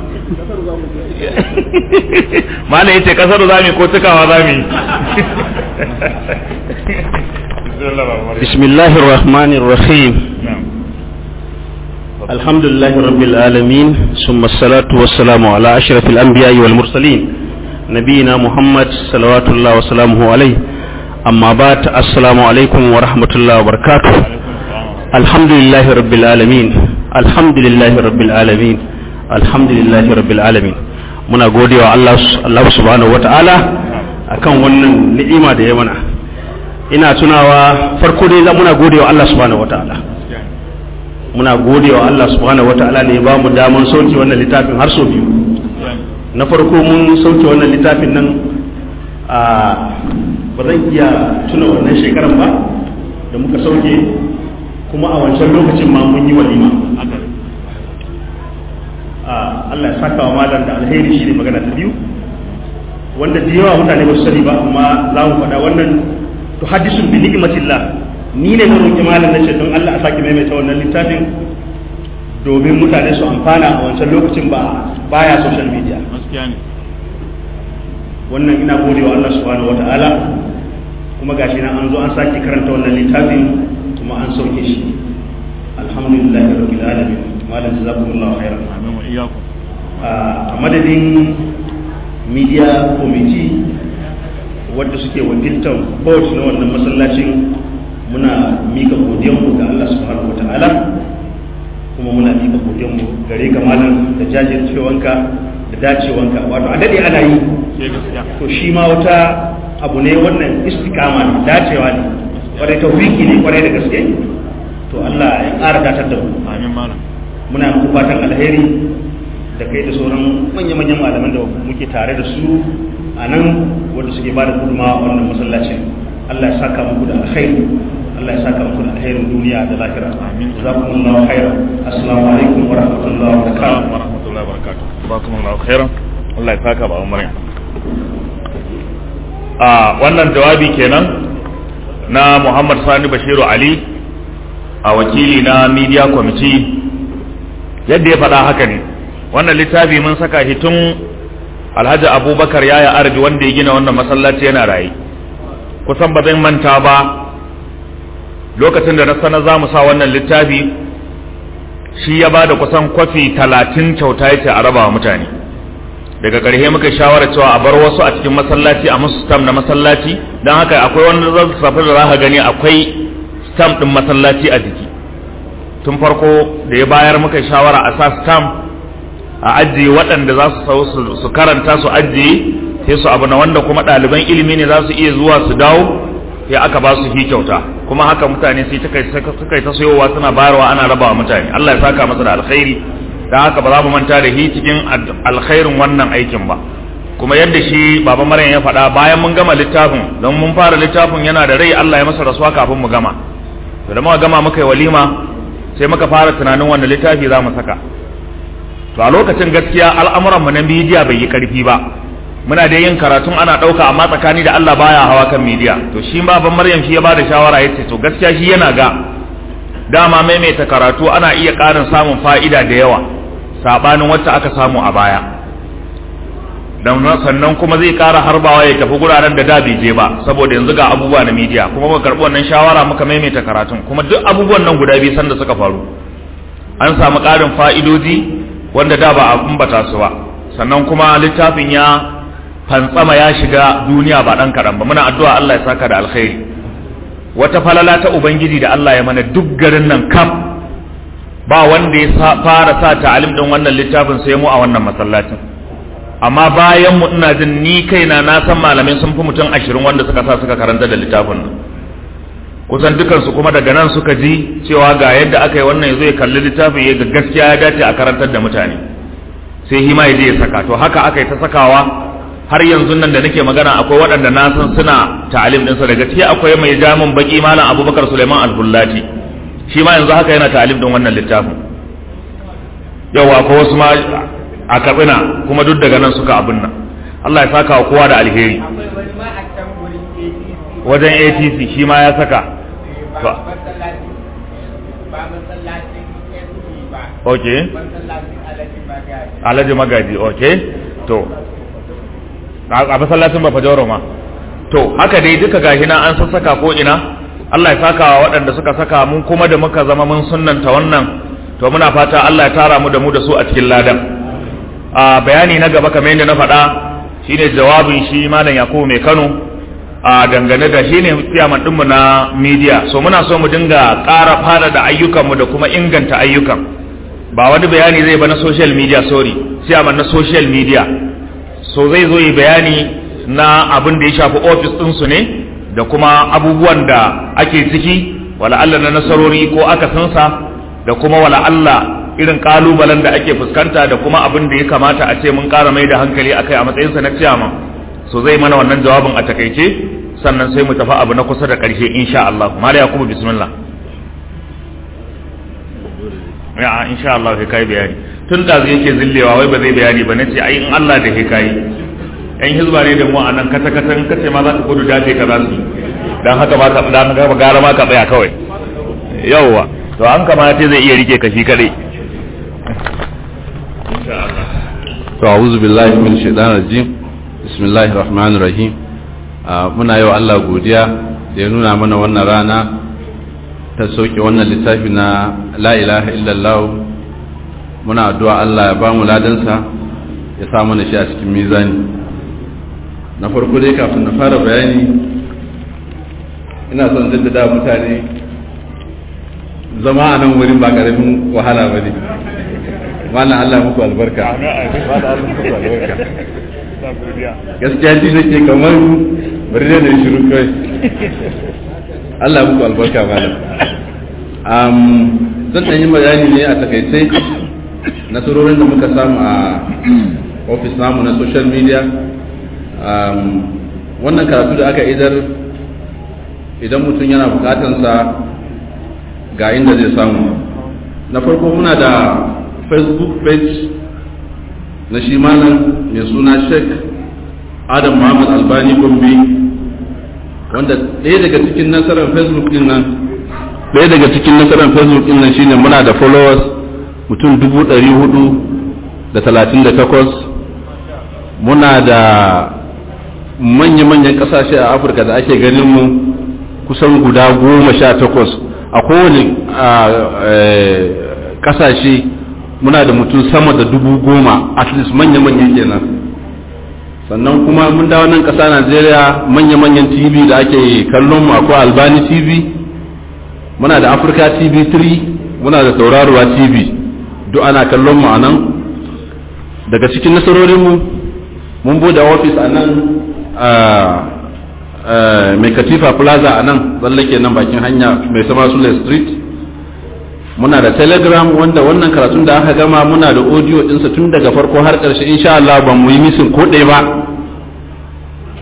malam yace kasar zami ko tukawa zami بسم الله الرحمن الرحيم الحمد لله رب العالمين ثم الصلاة والسلام على أشرف الأنبياء والمرسلين نبينا محمد صلوات الله وسلامه عليه أما بعد السلام عليكم ورحمة الله وبركاته الحمد لله رب العالمين الحمد لله رب العالمين الحمد لله رب العالمين muna gode wa Allah Allah subhanahu wata'ala akan wannan ni'ima da ya mana ina tunawa farko dai muna gode wa Allah subhanahu wata'ala muna gode wa Allah subhanahu wata'ala ne ba mu daman sauke wannan littafin har sau biyu na farko mun sauke wannan littafin nan a ba zan iya tuna wannan shekaran ba da muka sauke kuma a wancan lokacin ma mun yi walima Allah ya saka wa malam da alheri shi ne magana ta biyu wanda da yawa mutane ba su sani ba amma za mu faɗa wannan to hadisun bi ni'matillah ni ne na roƙi malam nace don Allah a sake maimaita wannan littafin domin mutane su amfana a wancan lokacin ba baya social media wannan ina gode wa Allah subhanahu wataala kuma gashi na an zo an sake karanta wannan littafin kuma an sauke shi alhamdulillahi rabbil alamin malam jazakumullahu khairan amin wa iyyakum a madadin media committee wadda suke wakiltar board na wannan masallacin muna mika godiyanmu ga Allah subhanahu wataala kuma muna mika godiyanmu gare ka malam da jajircewanka da dacewanka wato a dade ana yi to shi ma wata abu ne wannan istikama ne dacewa ne kwarai tawfiki ne kwarai da gaske to Allah ya ƙara datar da mu amin malam muna muku fatan alheri da kai da sauran manya-manyan malaman da muke tare da su a nan wanda suke ba da gudunmawa a wannan masallacin Allah ya saka muku da alkhairi Allah ya saka muku da alkhairin duniya da lahira Amin. jazakumullahu khairan assalamu alaikum wa rahmatullahi wa Assalamu barakatuh wa rahmatullahi wa barakatuh jazakumullahu khairan Allah ya saka ba Maryam a wannan jawabi kenan na Muhammad Sani Bashiru Ali a wakili na media committee yadda ya faɗa haka ne wannan littafi mun saka shi tun Alhaji Abubakar yaya Arbi wanda ya gina wannan masallaci yana raye kusan ba zan manta ba lokacin da na sanar za mu sa wannan littafi shi ya ba da kusan kwafi talatin kyauta ya ce a raba wa mutane daga ƙarshe muka shawara cewa a bar wasu a cikin masallaci a musu stam na masallaci don haka akwai wanda zan safi da za ka gani akwai stam ɗin masallaci a jiki tun farko da ya bayar muka shawara a sa stam a ajiye waɗanda za su sau su- su karanta su ajiye sai su abu na wanda kuma ɗaliban ilimi ne za su iya zuwa su dawo sai aka ba su hi kyauta kuma haka mutane sai suka suka yi ta sayowa suna bayarwa ana rabawa mutane Allah ya saka masa da alkhairi dan haka ba za mu manta da hi cikin ad- alkhairin wannan aikin ba kuma yadda shi baba maryam ya faɗa bayan mun gama littafin don mun fara littafin yana da rai Allah ya masa rasuwa kafin mu gama to da muka gama muka yi walima sai muka fara tunanin wanda littafi za mu saka to a lokacin gaskiya al'amuran mu na midiya bai yi karfi ba muna da yin karatun ana ɗauka amma tsakani da Allah baya hawa kan midiya to shi baban maryam shi ya bada shawara yace to gaskiya shi yana ga dama maimaita karatu ana iya ƙarin samun fa'ida da yawa sabanin wacce aka samu a baya dan sannan kuma zai ƙara harbawa ya tafi guraren da da bai je ba saboda yanzu ga abubuwa na midiya kuma muka karɓi wannan shawara muka maimaita karatun kuma duk abubuwan nan guda biyu sanda suka faru an samu ƙarin fa'idoji wanda da ba a ambata su ba sannan kuma littafin ya fantsama ya shiga duniya ba ɗan kaɗan ba muna addu'a Allah ya saka da alkhairi wata falala ta ubangiji da Allah ya mana duk garin nan kaf ba wanda ya fara sa ta'alim din wannan littafin sai mu a wannan masallacin amma bayan mu ina jin ni kaina na san malamai sun fi mutum ashirin wanda suka sa suka karanta da littafin nan kusan dukansu kuma daga nan suka ji cewa ga yadda aka yi wannan yazo ya kalli littafin ya ga gaskiya ya dace a karantar da mutane sai hima ya je ya saka to haka aka yi ta sakawa har yanzu nan da nake magana akwai waɗanda na san suna ta'alim ɗinsa daga ciki akwai mai jamin baki malam abubakar suleiman al-bullati shi ma yanzu haka yana ta'alim ɗin wannan littafin yau akwai wasu ma a katsina kuma duk daga nan suka abin nan Allah ya saka wa kowa da alheri wajen ATC shi ma ya saka ok alhaji magaji ok to a masallacin ba fajoro ma to haka dai duka gashi na an sassaka ko ina Allah ya saka wa waɗanda suka saka mun kuma da muka zama mun sunnanta wannan to muna fata Allah ya tara mu da mu da su a cikin ladan a bayani na gaba kamar yadda na faɗa shine jawabin shi malam Yakubu mai Kano a dangane da shine ciyaman ɗinmu na media so muna so mu dinga ƙara fara da ayyukanmu da kuma inganta ayyukan ba wani bayani zai ba na social media sorry ciyaman na social media so zai zo yi bayani na abin da ya shafi ofis ɗinsu ne da kuma abubuwan da ake ciki wala Allah na nasarori ko akasinsa da kuma wala Allah irin kalubalen da ake fuskanta da kuma abin da ya kamata a ce mun ƙara mai da hankali akai a matsayinsa na ciyaman so zai mana wannan jawabin a takaice sannan sai mu tafi abu na kusa da ƙarshe insha Allah mala yakubu bismillah ya insha Allah sai kai bayani tun da zai yake zillewa wai ba zai bayani ba nace ai in Allah da kai kai yan hizba ne da mu a nan kata kata in kace ma za ka gudu dace ka za su dan haka ba ka dan haka gara ma ka tsaya kawai yawwa to an kamata zai iya rike kashi kadai insha Allah to a'udhu billahi min shaitanir rajim bismillahir rahmanir rahim muna yau Allah godiya da ya nuna mana wannan rana ta sauke wannan littafi na la ilaha illallah muna addu'a Allah ya ba mu ladansa ya sa mana shi a cikin mizani na farko dai kafin na fara bayani ina son jaddada mutane zama a nan wurin ba karamin wahala ba ne malam Allah muku albarka gaskiya ji nake kamar bari da shiru kai Allah muku albarka malam um, zan ɗan yi bayani ne a takaice nasarorin da muka samu a ofis namu na social media um, wannan karatu da aka idar idan mutum yana bukatansa ga inda zai samu na farko muna da facebook page na shi malam mai suna sheikh adam muhammad albani gombe wanda ɗaya daga cikin nasarar facebook din nan ɗaya daga cikin nasarar facebook din nan shine muna da followers mutum dubu ɗari hudu da talatin da takwas muna da manya-manyan ƙasashe a afirka da ake ganin mu kusan guda goma sha takwas a kowane ƙasashe muna da mutum sama da dubu goma at least manya-manyan kenan sannan kuma mun dawo nan ƙasa najeriya manya-manyan tv da ake kallon mu akwai albani tv muna da africa tv 3 muna da tauraruwa tv duk ana kallon mu a nan daga cikin nasarorinmu mun bude ofis a nan mai katifa plaza a nan tsallake nan bakin hanya mai sama sule street muna da telegram wanda wannan karatun da aka gama muna da audio dinsa tun daga farko har ƙarshe insha Allah ban mu yi misin ko ɗaya ba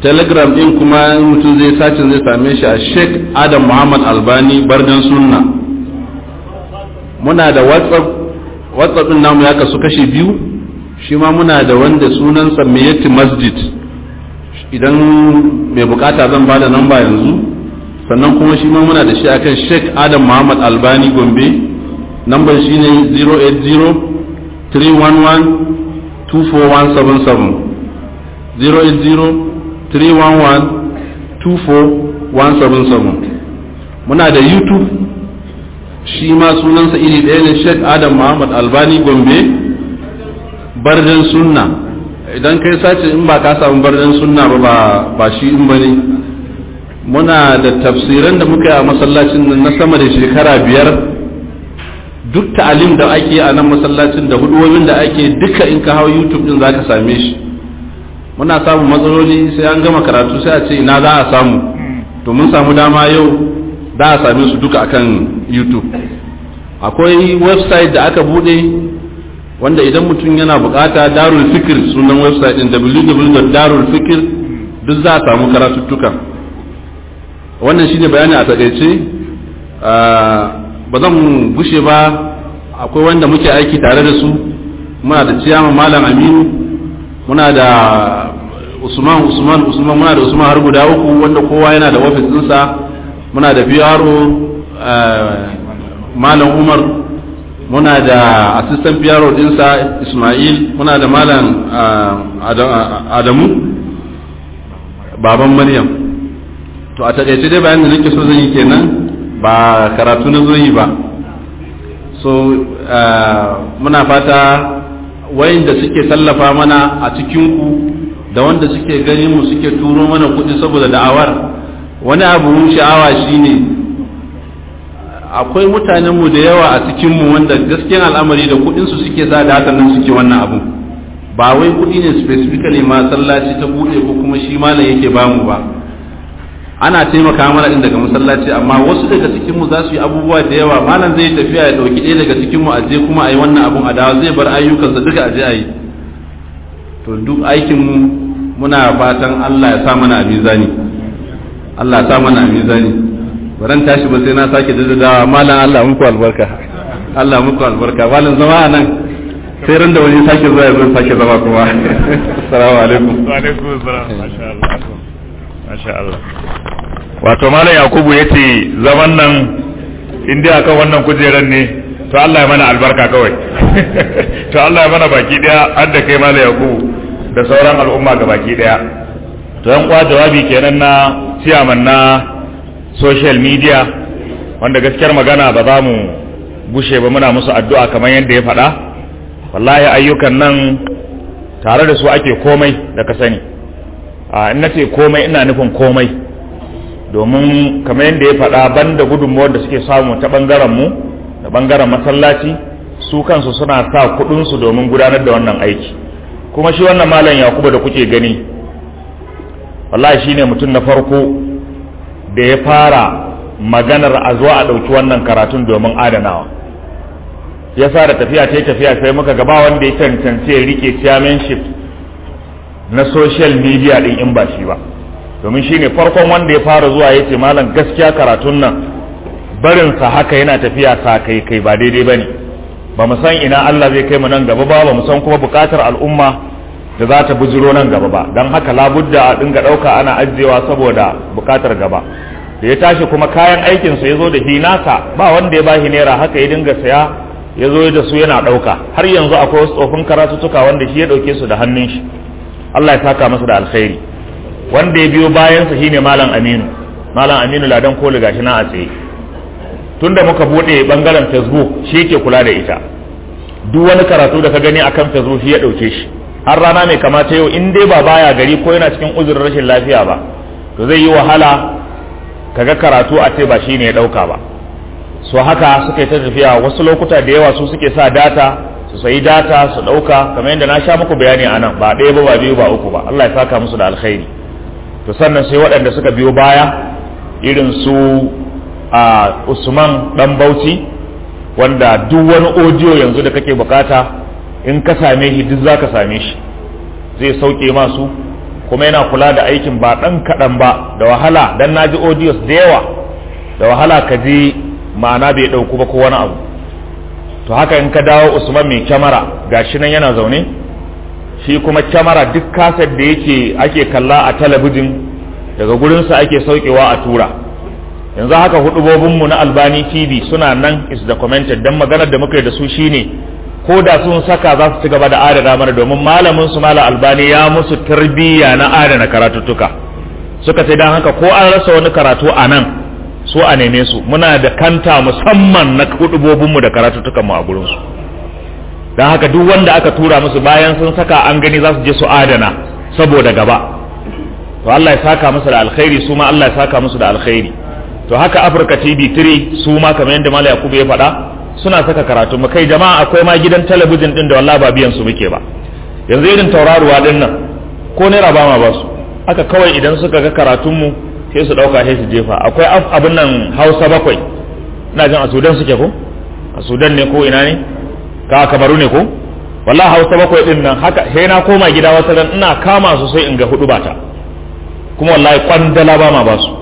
telegram din kuma in mutum zai sacin zai same shi a sheikh adam muhammad albani bardan sunna muna da whatsapp whatsapp din namu ya kasu kashi biyu shi ma muna da wanda sunansa meyati masjid idan mai bukata zan ba da namba yanzu sannan kuma shi ma muna da shi akan sheikh adam muhammad albani gombe nambar shi ne 080 311 24177 080 311 24177 muna da youtube shi ma sunansa iri ɗaya ne sheikh adam muhammad albani gombe bardan sunna idan kai sace in ba ka samu bardan sunna ba ba shi in ba ne muna da tafsiran da muka yi a masallacin nan na sama da shekara biyar duk ta'alim da ake a nan masallacin da huduwomin da ake duka in ka hau youtube din zaka same shi muna samun matsaloli sai an gama karatu sai a ce ina za a samu to mun samu dama yau za a same su duka akan youtube akwai website da aka bude wanda idan mutum yana bukata darul fikir sunan website din www.darulfikir duk za a samu karatuttuka wannan shine bayani a takaice ba zan gushe ba akwai wanda muke aiki tare da su muna da ciyama malam aminu muna da usman usman usman muna da usman har guda uku wanda kowa yana da ofis ɗinsa muna da biyaro malam umar muna da assistant biyaro ɗinsa ismail muna da malam adamu baban maryam to a taƙaice dai bayan da nake so zan yi kenan ba karatu na zo yi ba so muna fata wayanda suke tallafa mana a cikinku da wanda suke gani mu suke turo mana kuɗi saboda da'awar wani abu sha'awa shine akwai mutanenmu da yawa a cikinmu wanda gaskiyan al'amari da kuɗinsu suke sa da hakan nan suke wannan abu ba wai kuɗi ne specifically masallaci ta buɗe ko kuma shi malam yake bamu ba ana taimaka mana din daga masallaci amma wasu daga cikin mu za su yi abubuwa da yawa malam zai tafiya ya dauki ɗaya daga cikin mu aje kuma a yi wannan abun a dawa zai bar ayyukansa duka aje a yi to duk aikin mu muna fatan Allah ya sa mana a mizani Allah ya sa mana a mizani baran tashi ba sai na sake daddadawa malam Allah muku albarka Allah muku albarka malam zama a nan sai ran da wani sake zuwa ya zo sake zama kuma assalamu alaikum wa alaikum assalam masha Allah masha Allah wato malam yakubu ya ce zaman nan in dai akan wannan kujeran ne to Allah ya mana albarka kawai to Allah ya mana baki daya har da kai malam yakubu da sauran al'umma ga baki daya to yan kwa jawabi kenan na ciyaman na social media wanda gaskiyar magana ba za mu gushe ba muna musu addu'a kamar yadda ya faɗa wallahi ayyukan nan tare da su ake komai da ka sani a in nace komai ina nufin komai domin kamar yadda ya faɗa banda gudunmuwar da suke samu ta ɓangaren mu da ɓangaren masallaci su kansu suna sa kuɗinsu domin gudanar da wannan aiki kuma shi wannan malam yakubu da kuke gani wallahi shine mutum na farko da ya fara maganar a zo a ɗauki wannan karatun domin adanawa ya sa da tafiya ta tafiya sai muka gaba wanda ya cancance ya rike chairmanship na social media din in ba shi ba domin shi ne farkon wanda ya fara zuwa ya ce malam gaskiya karatun nan barinsa haka yana tafiya sa kai kai ba daidai ba ne ba mu san ina Allah zai kai mu nan gaba ba ba mu san kuma bukatar al'umma da za ta bujiro nan gaba ba don haka labudda a dinga ɗauka ana ajiyewa saboda bukatar gaba da ya tashi kuma kayan aikinsa ya zo da hinasa ba wanda ya ba shi naira haka ya dinga saya ya zo da su yana ɗauka har yanzu akwai wasu tsofin karatuttuka wanda shi ya ɗauke su da hannun shi Allah ya saka masa da alkhairi wanda ya biyo bayansa shine malam Aminu malam Aminu ladan koli gashi na a tsaye tunda muka bude bangaren Facebook shi yake kula da ita duk wani karatu da ka gani akan Facebook shi ya ɗauke shi har rana mai kamata yau in dai ba baya gari ko yana cikin uzurin rashin lafiya ba to zai yi wahala kaga karatu a ce ba shine ya ɗauka ba so haka suka yi ta tafiya wasu lokuta da yawa su suke sa data su sayi data su ɗauka kamar yadda na sha muku bayani a nan ba ɗaya ba ba biyu ba uku ba Allah ya saka musu da alkhairi to sannan sai waɗanda suka biyo baya irin su a Usman dan Bauchi wanda duk wani audio yanzu da kake bukata in ka same shi duk zaka same shi zai sauke masu kuma yana kula da aikin ba ɗan kaɗan ba da wahala dan na ji audios da yawa da wahala ka ji ma'ana bai ɗauku ba ko wani abu to haka in ka dawo usman mai kyamara gashi nan yana zaune shi kuma kyamara duk kaset da yake ake kalla a talabijin daga gurinsa ake saukewa a tura yanzu haka hudubobinmu na albani tv suna nan is documented don maganar da muka yi da su shine ko da sun saka za su ci gaba da adana mana domin malamin su mala albani ya musu tarbiyya na adana karatuttuka suka ce don haka ko an rasa wani karatu a nan su a neme su muna da kanta musamman na hudubobinmu da karatuttukanmu a gurinsu don haka duk wanda aka tura musu bayan sun saka an gani za su je su adana saboda gaba to Allah ya saka musu da alkhairi su ma Allah ya saka musu da alkhairi to haka Africa TV 3 su ma kamar yadda Malam Yakubu ya faɗa suna saka karatu mu kai jama'a akwai ma gidan talabijin din da wallahi ba biyan su muke ba yanzu irin tauraruwa din nan ko naira ba ma ba su haka kawai idan suka ga karatun mu sai su dauka sai su jefa akwai abin nan Hausa bakwai ina jin a Sudan suke ko a Sudan ne ko ina ne ka kamaru ne ko wallahi Hausa bakwai din nan haka sai na koma gida wata ran ina kama su sai in ga hudu bata kuma wallahi kwandala ba ma ba su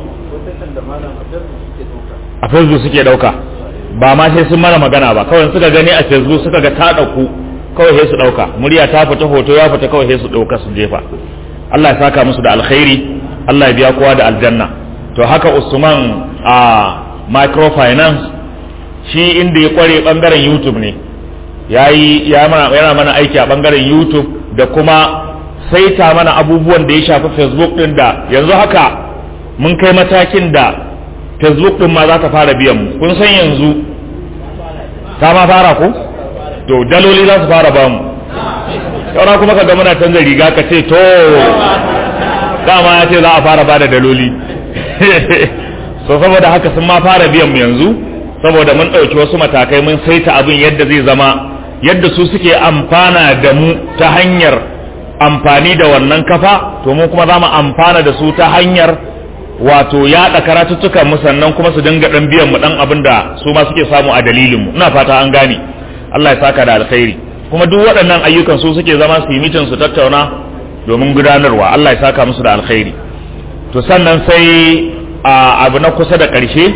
a facebook suke dauka ba ma sai sun mana magana ba kawai suka gani a facebook suka ga ta dauku kawai sai su dauka murya ta fita hoto ya fita kawai sai su dauka su jefa Allah ya saka musu da alkhairi Allah ya biya kowa da aljanna to haka Usman a microfinance shi inda ya kware bangaren YouTube ne yayi yana mana aiki a bangaren YouTube da kuma saita mana abubuwan da ya shafi Facebook din da yanzu haka mun kai matakin da Facebook din ma za ta fara biyan mu kun san yanzu ta ma fara ko to daloli za su fara ba mu saura kuma ka ga muna canza riga ka ce to dama ya ce za a fara bada daloli so saboda haka sun ma fara biyan mu yanzu saboda mun ɗauki wasu matakai mun saita abin yadda zai zama yadda su suke amfana da mu ta hanyar amfani da wannan kafa to mu kuma za mu amfana da su ta hanyar wato yaɗa karatuttukan mu sannan kuma su dinga ɗan biyan mu ɗan abin da su ma suke samu a dalilin mu ina fata an gane Allah ya saka da alkhairi kuma duk waɗannan ayyukan su suke zama su yi mitin su tattauna domin gudanarwa Allah ya saka musu da alkhairi to sannan sai a abu na kusa da ƙarshe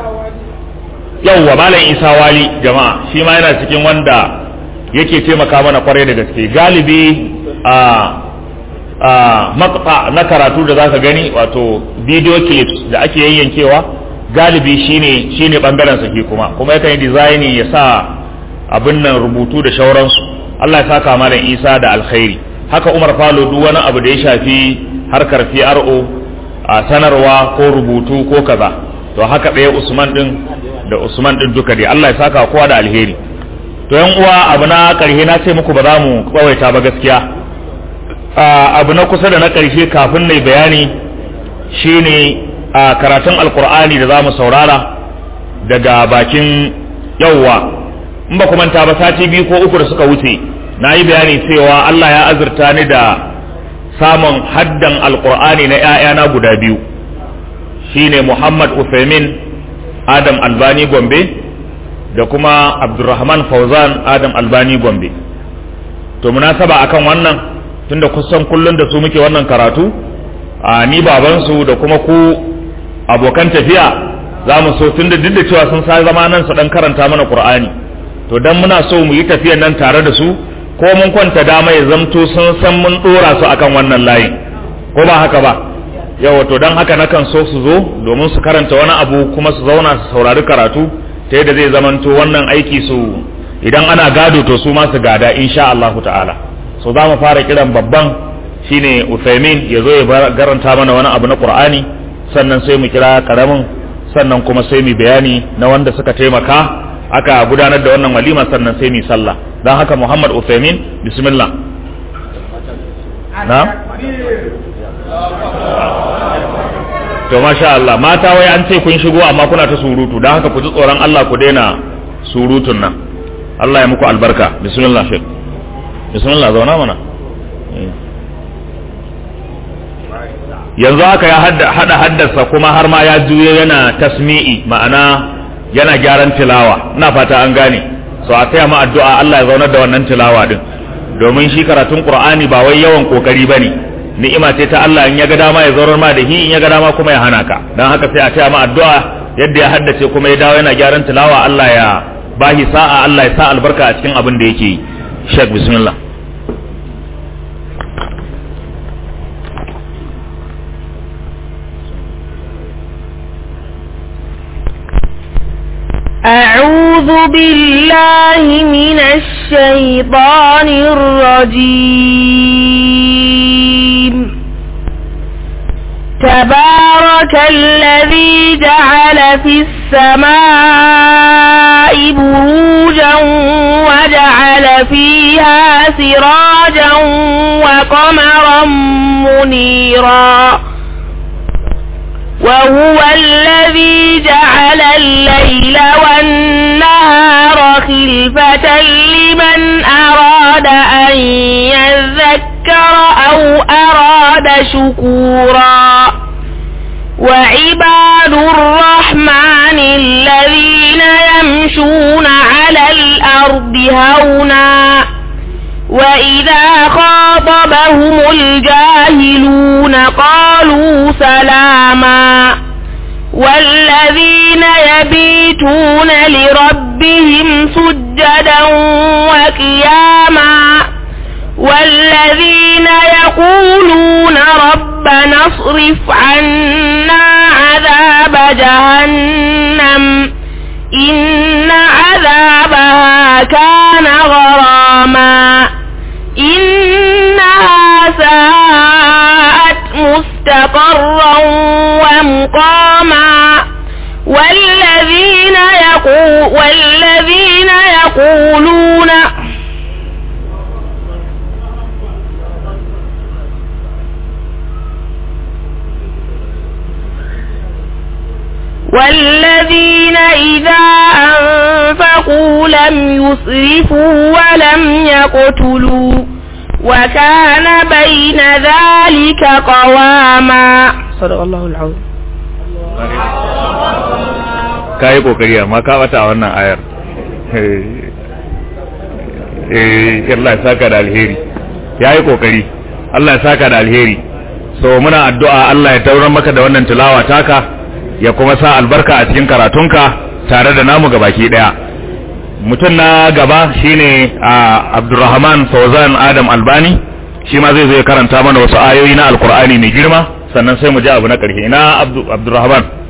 yauwa malam isa wali jama'a shi ma yana cikin wanda yake taimaka mana kwarai da gaske galibi a a makta na karatu da zaka gani wato video clips da ake yayyankewa galibi shine shine bangaren sa ke kuma kuma yakan yi design ya sa abin nan rubutu da shauransu Allah ya saka malam Isa da alkhairi haka Umar Falo duk wani abu da ya shafi harkar PRO a sanarwa ko rubutu ko kaza to haka ɗaya Usman din da Usman din duka dai Allah ya saka kowa da alheri to yan uwa abu na ƙarshe na ce muku ba za mu tsawaita ba gaskiya abu na kusa da na ƙarshe kafin na bayani shine a karatun alkur'ani da za mu saurara daga bakin yauwa in ba manta ba sati biyu ko uku da suka wuce na yi bayani cewa Allah ya azurta ni da samun haddan alkur'ani na 'ya'yana guda biyu shine Muhammad Uthaymin Adam Albani Gombe da kuma Abdulrahman Fauzan Adam Albani Gombe to munasaba akan wannan tunda kusan kullun da su muke wannan karatu a ni babansu da kuma ku abokan tafiya za mu so tunda duk da cewa sun sa zama nan su dan karanta mana Qur'ani to dan muna so mu yi tafiyan nan tare da su ko mun kwanta dama ya zamto sun san mun dora su akan wannan layin ko ba haka ba yawa to dan haka nakan so su zo domin su karanta wani abu kuma su zauna su saurari karatu ta yadda zai zamanto wannan aiki su idan ana gado to su ma su gada insha Allah ta'ala so za mu fara kiran babban shine Uthaymin ya zo ya garanta mana wani abu na Qur'ani sannan sai mu kira karamin sannan kuma sai mu bayani na wanda suka taimaka aka gudanar da wannan walima sannan sai mu sallah dan haka Muhammad Uthaymin bismillah na to masha Allah mata wai an ce kun shigo amma kuna ta surutu dan haka ku ji tsoron Allah ku daina surutun nan Allah ya muku albarka bismillah shek bismillah zauna mana yanzu haka ya hada haddasa kuma har ma ya juye yana tasmi'i ma'ana yana gyaran tilawa ina fata an gane so a taya ma addu'a Allah ya zaunar da wannan tilawa din domin shi karatun Qur'ani ba wai yawan kokari bane ni'ima ce ta Allah in ya ga dama ya zaurar ma da hi in ya ga dama kuma ya hana ka dan haka sai a ce ma addu'a yadda ya haddace kuma ya dawo yana gyaran tilawa Allah ya bahi sa'a Allah ya sa albarka a cikin abin da yake yi Sheikh bismillah أعوذ بالله من الشيطان الرجيم تبارك الذي جعل في السماء بروجا وجعل فيها سراجا وقمرا منيرا وهو الذي جعل الليل والنهار خلفة لمن أراد أن يذكر أو أراد شكورا وعباد الرحمن الذين يمشون على الأرض هونا وإذا خاطبهم الجاهلون قالوا سلاما والذين يبيتون لربهم سجدا وقياما والذين يقولون ربنا اصرف عنا عذاب جهنم إن عذابها كان غراما إنها ساءت مستقرا ومقاما والذين يقول والذين يقولون والذين إذا أنفقوا لم يسرفوا ولم يقتلوا وكان بين ذلك قواما صدق الله العظيم ka yi kokari amma ka bata a wannan ayar eh Allah ya saka da alheri ya yi kokari Allah ya saka da alheri so muna addu'a Allah ya taurar maka da wannan tilawa taka ya kuma sa albarka a cikin karatunka tare da namu gabaki daya mutum na gaba shine a Abdulrahman Fauzan Adam Albani shi ma zai zo ya karanta mana wasu ayoyi na Alkur'ani mai girma sannan sai mu ji abu na ƙarshe ina Abdulrahman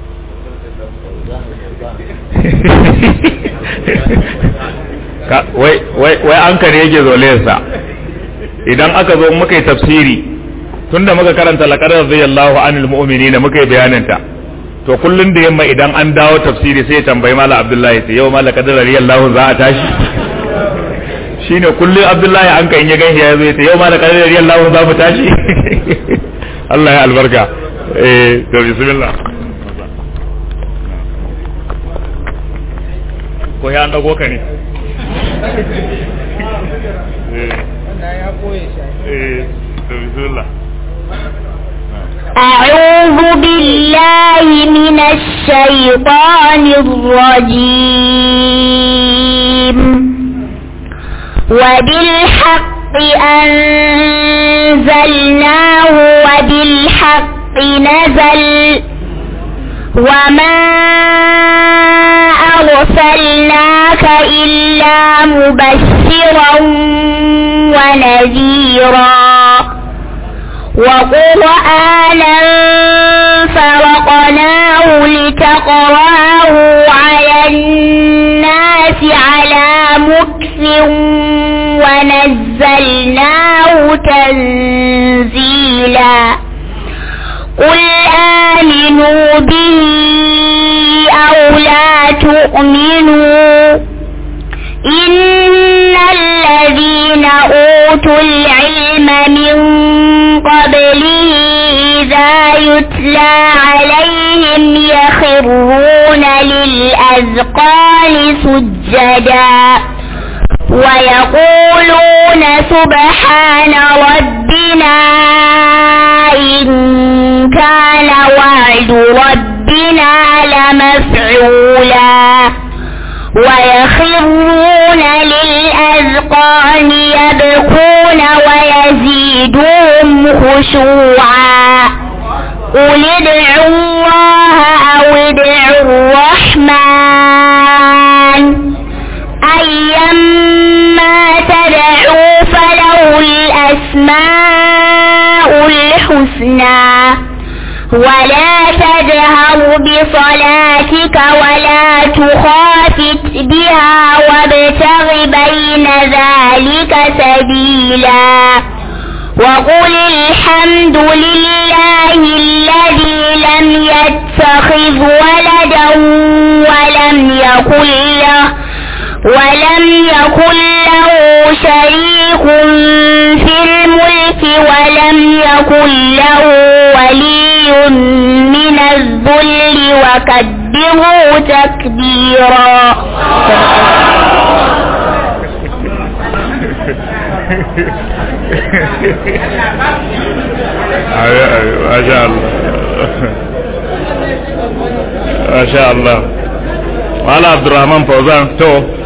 wai an kare yake zolayarsa idan aka zo muka yi tafsiri tunda muka karanta laqad radiyallahu anil mu'minina muka yi bayaninta to kullun da yamma idan an dawo tafsiri sai ya tambayi mala abdullahi sai yau mala qad radiyallahu za a tashi shine kullun abdullahi an kan ya ganshi ya zo ya ce yau mala qad radiyallahu za mu tashi Allah ya albarka eh to bismillah ko ya an dago ka ne أعوذ بالله من الشيطان الرجيم وبالحق أنزلناه وبالحق نزل وما أرسلناك إلا مبشرا ونذيرا وقرآنا فرقناه لتقراه على الناس على مكف ونزلناه تنزيلا قل آمنوا به أو لا تؤمنوا إن الذين أوتوا العلم من قبله إذا يتلى عليهم يخرون للأذقان سجدا ويقولون سبحان ربنا إن كان وعد ربنا لمفعولا ويخرون للأذقان يبكون ويزيدهم خشوعا قل ادعوا الله أو ادعوا الرحمن أيما تدعوا فله الأسماء الحسنى ولا تجهر بصلاتك ولا تخافت بها وابتغ بين ذلك سبيلا وقل الحمد لله الذي لم يتخذ ولدا ولم يكن له ولم يكن له شريك في الملك ولم يكن له ولي من الذل وكبره تكبيرا ما شاء الله ما شاء الله wala abdurrahman fauzan to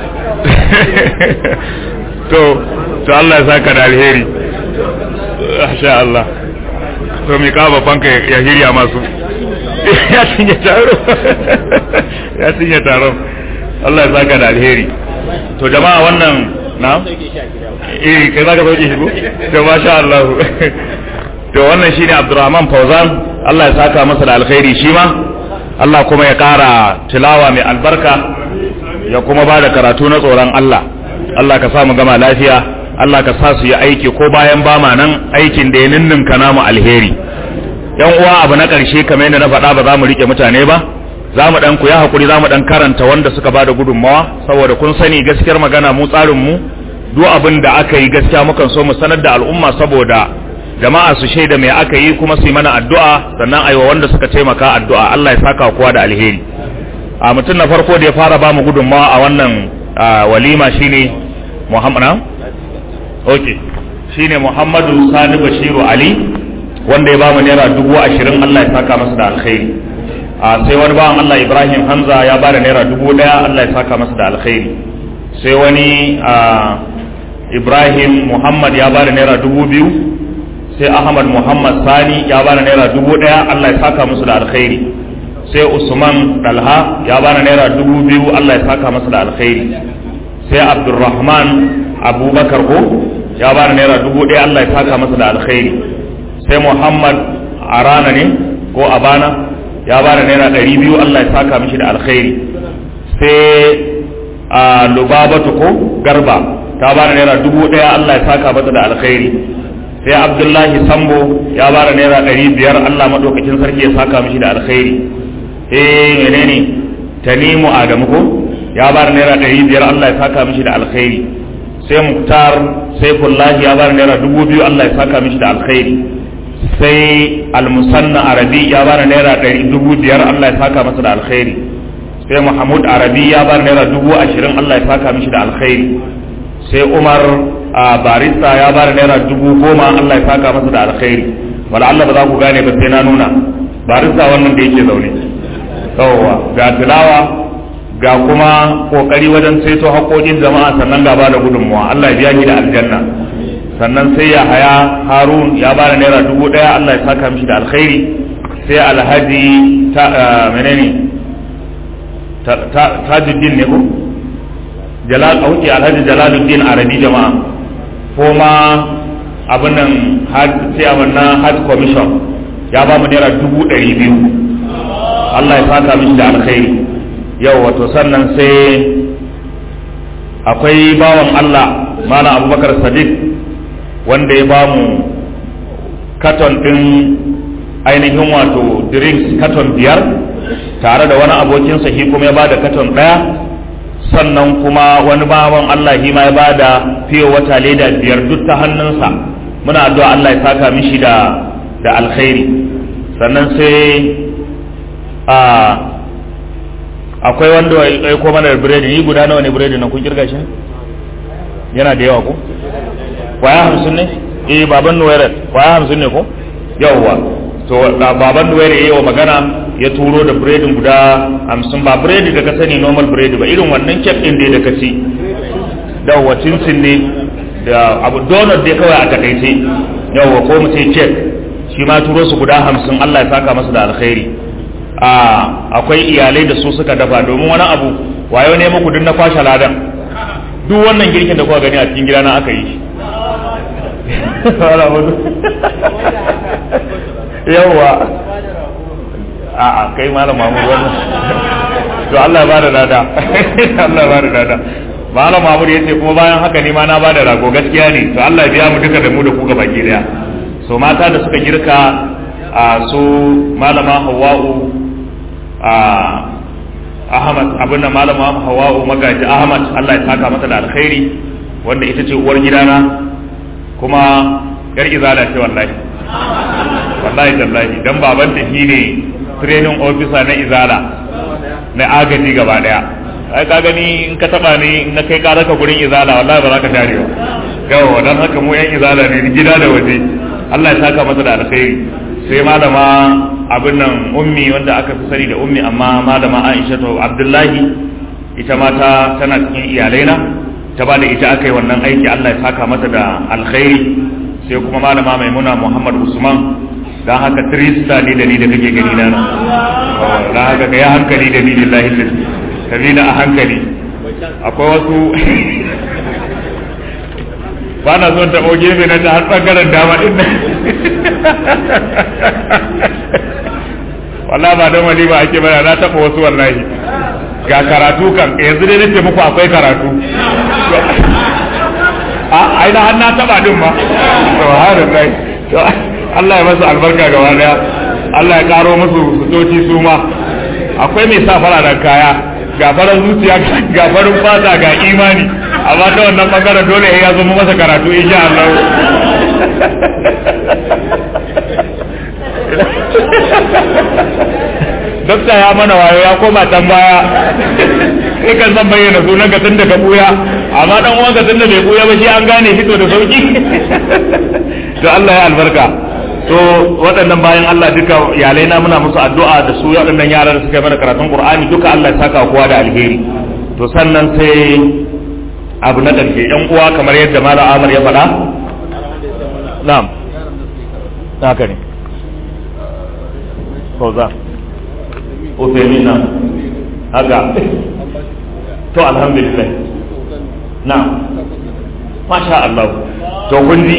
to to Allah ya saka da alheri masha Allah to mi ka babban ka ya hirya masu ya cinye taro ya cinye taro Allah ya saka da alheri to jama'a wannan na eh kai zaka sauke shi ko to masha Allah to wannan shine Abdurrahman Fauzan Allah ya saka masa da alkhairi shi ma Allah kuma ya ƙara tilawa mai albarka ya kuma ba da karatu na tsoron Allah Allah ka sa mu gama lafiya Allah ka sa su yi aiki ko bayan ba ma nan aikin da ya ninninka namu alheri yan uwa abu na ƙarshe kamar yadda na faɗa ba za mu rike mutane ba za mu ɗan ku ya haƙuri za mu ɗan karanta wanda suka ba da gudunmawa saboda kun sani gaskiyar magana mu tsarin mu duk abin da aka yi gaskiya mukan so mu sanar da al'umma saboda jama'a su shaida mai aka yi kuma su yi mana addu'a sannan a yi wa wanda suka taimaka addu'a Allah ya saka kowa da alheri a mutum na farko da ya fara ba mu gudunmawa a wannan walima shine Muhammad na? ok shine Muhammadu Sani Bashiru Ali wanda ya ba mu naira dubu ashirin Allah ya saka masa da alkhairi a sai wani bawan Allah Ibrahim Hamza ya ba da naira dubu daya Allah ya saka masa da alkhairi sai wani Ibrahim Muhammad ya ba da naira dubu biyu sai ahmad muhammad sani ya bana naira dubu daya allah ya saka musu da alkhairi sai usman dalha ya bana naira dubu biyu allah ya saka masa da alkhairi sai abdurrahman abubakar ko ya bana naira dubu daya allah ya saka masa da alkhairi sai muhammad arana ne ko abana ya bana naira ɗari biyu allah ya saka mishi da alkhairi sai a lubabatu ko garba ta bana naira dubu daya allah ya saka masa da alkhairi sai abdullahi sambo ya bara naira ɗari biyar allah maɗaukakin sarki ya saka mishi da alkhairi eh menene tanimu adamu ko ya bara naira ɗari biyar allah ya saka mishi da alkhairi sai muktar sai kullahi ya bara naira dubu biyu allah ya saka mishi da alkhairi sai almusanna arabi ya bara naira ɗari dubu biyar allah ya saka masa da alkhairi sai muhammad arabi ya bara naira dubu ashirin allah ya saka mishi da alkhairi sai umar a barista ya bada naira dubu goma Allah ya saka masa da alkhairi wala Allah ba za ku gane ba sai na nuna barista wannan da yake zaune yawwa ga tilawa ga kuma kokari wajen saito haƙoƙin jama'a sannan ga bada gudunmuwa Allah ya biya ki da aljanna sannan sai ya haya harun ya bada naira dubu ɗaya Allah ya saka mishi da alkhairi sai alhaji ta menene tajuddin ne ko jalal auki alhaji jalaluddin arabi jama'a kuma abin nan chairman na hajj commission ya ba mu naira dubu ɗari biyu Allah ya saka mishi da alkhairi yau wato sannan sai akwai bawan Allah malam abubakar sadiq wanda ya ba mu katon ɗin ainihin wato drinks katon biyar tare da wani abokinsa shi kuma ya ba da katon ɗaya sannan kuma wani bawan Allah shi ma ya bada fiye wata leda biyar duk ta hannunsa muna addu'a Allah ya saka mishi da da alkhairi sannan sai a akwai wanda ya ko mana da biredi ni guda nawa ne biredi na kun kirga shi yana da yawa ko kwaya hamsin ne eh baban nuwairar kwaya hamsin ne ko yawwa to baban nuwairar yayi wa magana ya turo da biredin guda hamsin ba biredi da ka sani normal biredi ba irin wannan kek din dai da ka ci da wacinsin ne da abu donut dai kawai a takaice yawa ko mu ce cek shi ma turo su guda hamsin Allah ya saka masa da alkhairi a akwai iyalai da su suka dafa domin wani abu wayo ne muku duk na kwashe ladan duk wannan girkin da kuka gani a cikin gidana aka yi shi yawa a a kai malam mamur wannan to Allah ya bada dada Allah ya bada dada malam mamur yace kuma bayan haka ne ma na bada rago gaskiya ne to Allah ya biya mu duka da mu da ku gaba ki daya so mata da suka girka a su malama Hawwa'u a Ahmad abin da malama Hawwa'u magaji Ahmad Allah ya saka mata da alkhairi wanda ita ce uwar gidana kuma yar izala ce wallahi wallahi tallahi dan baban ta shine training officer na izala na agaji gaba daya ai ka gani in ka taba ni in na kai ka raka gurin izala wallahi ba za ka tare ba yawa dan haka mu yan izala ne gida da waje Allah ya saka masa da alkhairi sai malama abin nan ummi wanda aka fi sani da ummi amma malama Aisha to Abdullahi ita ma ta tana cikin iyalaina ta ba da ita aka yi wannan aiki Allah ya saka mata da alkhairi sai kuma malama maimuna Muhammad Usman dan haka trista ne da ni da kake gani na dan haka ka yi hankali da ni lillahi ka bi a hankali akwai wasu ba na son taɓo gefe na ta har ɓangaren dama ɗin nan wallah ba don wani ba ake bana na taɓa wasu wallahi ga karatu kan yanzu dai nace muku akwai karatu a aina har na taɓa din ma subhanallah to Allah ya masa albarka gaba daya Allah ya karo musu sutoci su ma akwai mai sa fararen kaya ga farar zuciya ga farin fata ga imani amma ta wannan bangaren dole ya zama masa karatu insha Allah dokta ya mana wayo ya koma can baya sai kan zan bayyana sunan ka tunda ka buya amma dan uwan ka tunda bai buya ba shi an gane fito da sauki to Allah ya albarka to waɗannan bayan Allah duka iyalai na muna musu addu'a da su waɗannan yara da suka mana karatun Qur'ani duka Allah ya saka kowa da alheri to sannan sai abu na ƙarshe ɗan uwa kamar yadda Malam Amar ya faɗa na'am haka ne ko za Ufemina haka to alhamdulillah na'am masha Allah to kun ji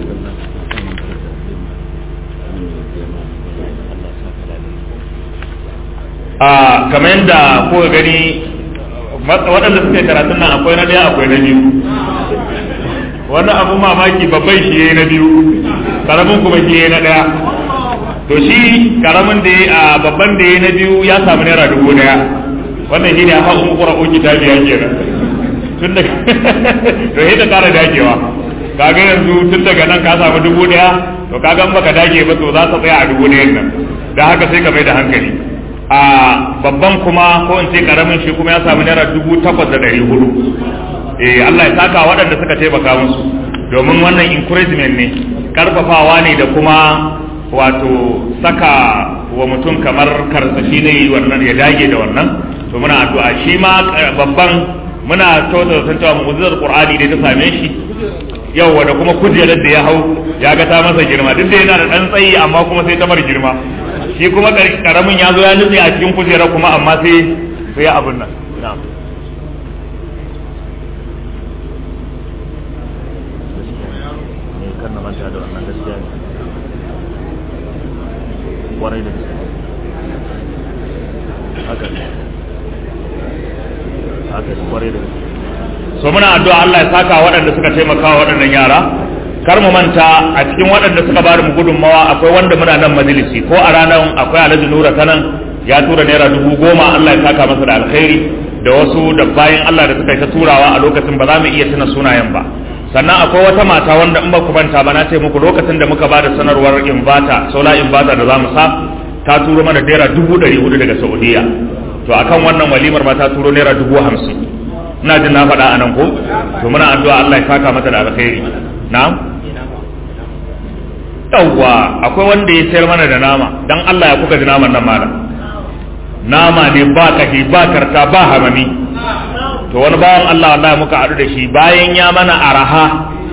a kamar yadda kuka gani waɗanda suke karatun nan akwai na ɗaya akwai na biyu wani abu mamaki babban shi yayi na biyu karamin kuma shi yayi na ɗaya to shi karamin da a babban da yayi na biyu ya samu naira dubu ɗaya wannan shi ne a haƙun ƙura ƙoƙi ta biya kenan tun da to sai ka ƙara dagewa kaga yanzu tun daga nan ka samu dubu ɗaya to kaga in baka dage ba to za ka tsaya a dubu ɗayan nan da haka sai ka mai da hankali a babban kuma ko in ce karamin shi kuma ya samu naira dubu takwas da ɗari hudu eh Allah ya saka waɗanda suka taimaka musu domin wannan encouragement ne karfafawa ne da kuma wato saka wa mutum kamar karsashi ne wannan ya dage da wannan to muna addu'a shi ma babban muna tautata san cewa mu'jizar qur'ani dai ta same shi yau da kuma kujerar da ya hau ya ga ta masa girma duk da yana da dan tsayi amma kuma sai ta bar girma shi kuma karamin ya zo ya nutse a cikin kujera kuma amma sai sai abin nan so muna addu'a Allah ya saka waɗanda suka taimaka wa waɗannan yara kar mu manta a cikin waɗanda suka ba mu gudunmawa akwai wanda muna nan majalisi ko a ranar akwai alhaji nura ta nan ya tura naira dubu goma Allah ya saka masa da alkhairi da wasu da bayan Allah da suka yi ta turawa a lokacin ba za mu iya tuna sunayen ba sannan akwai wata mata wanda in ba ku manta ba na ce muku lokacin da muka ba da sanarwar invata sola invata da za mu sa ta turo mana naira dubu ɗari hudu daga saudiya to akan wannan walimar ma ta turo naira dubu hamsin ina jin na faɗa a nan ko to muna addu'a Allah ya saka mata da alkhairi na'am yawwa akwai wanda ya sayar mana da nama dan Allah ya kuka ji naman nan mana nama ne ba kashi ba karta ba hamami to wani bawan Allah Allah muka haɗu da shi bayan ya mana araha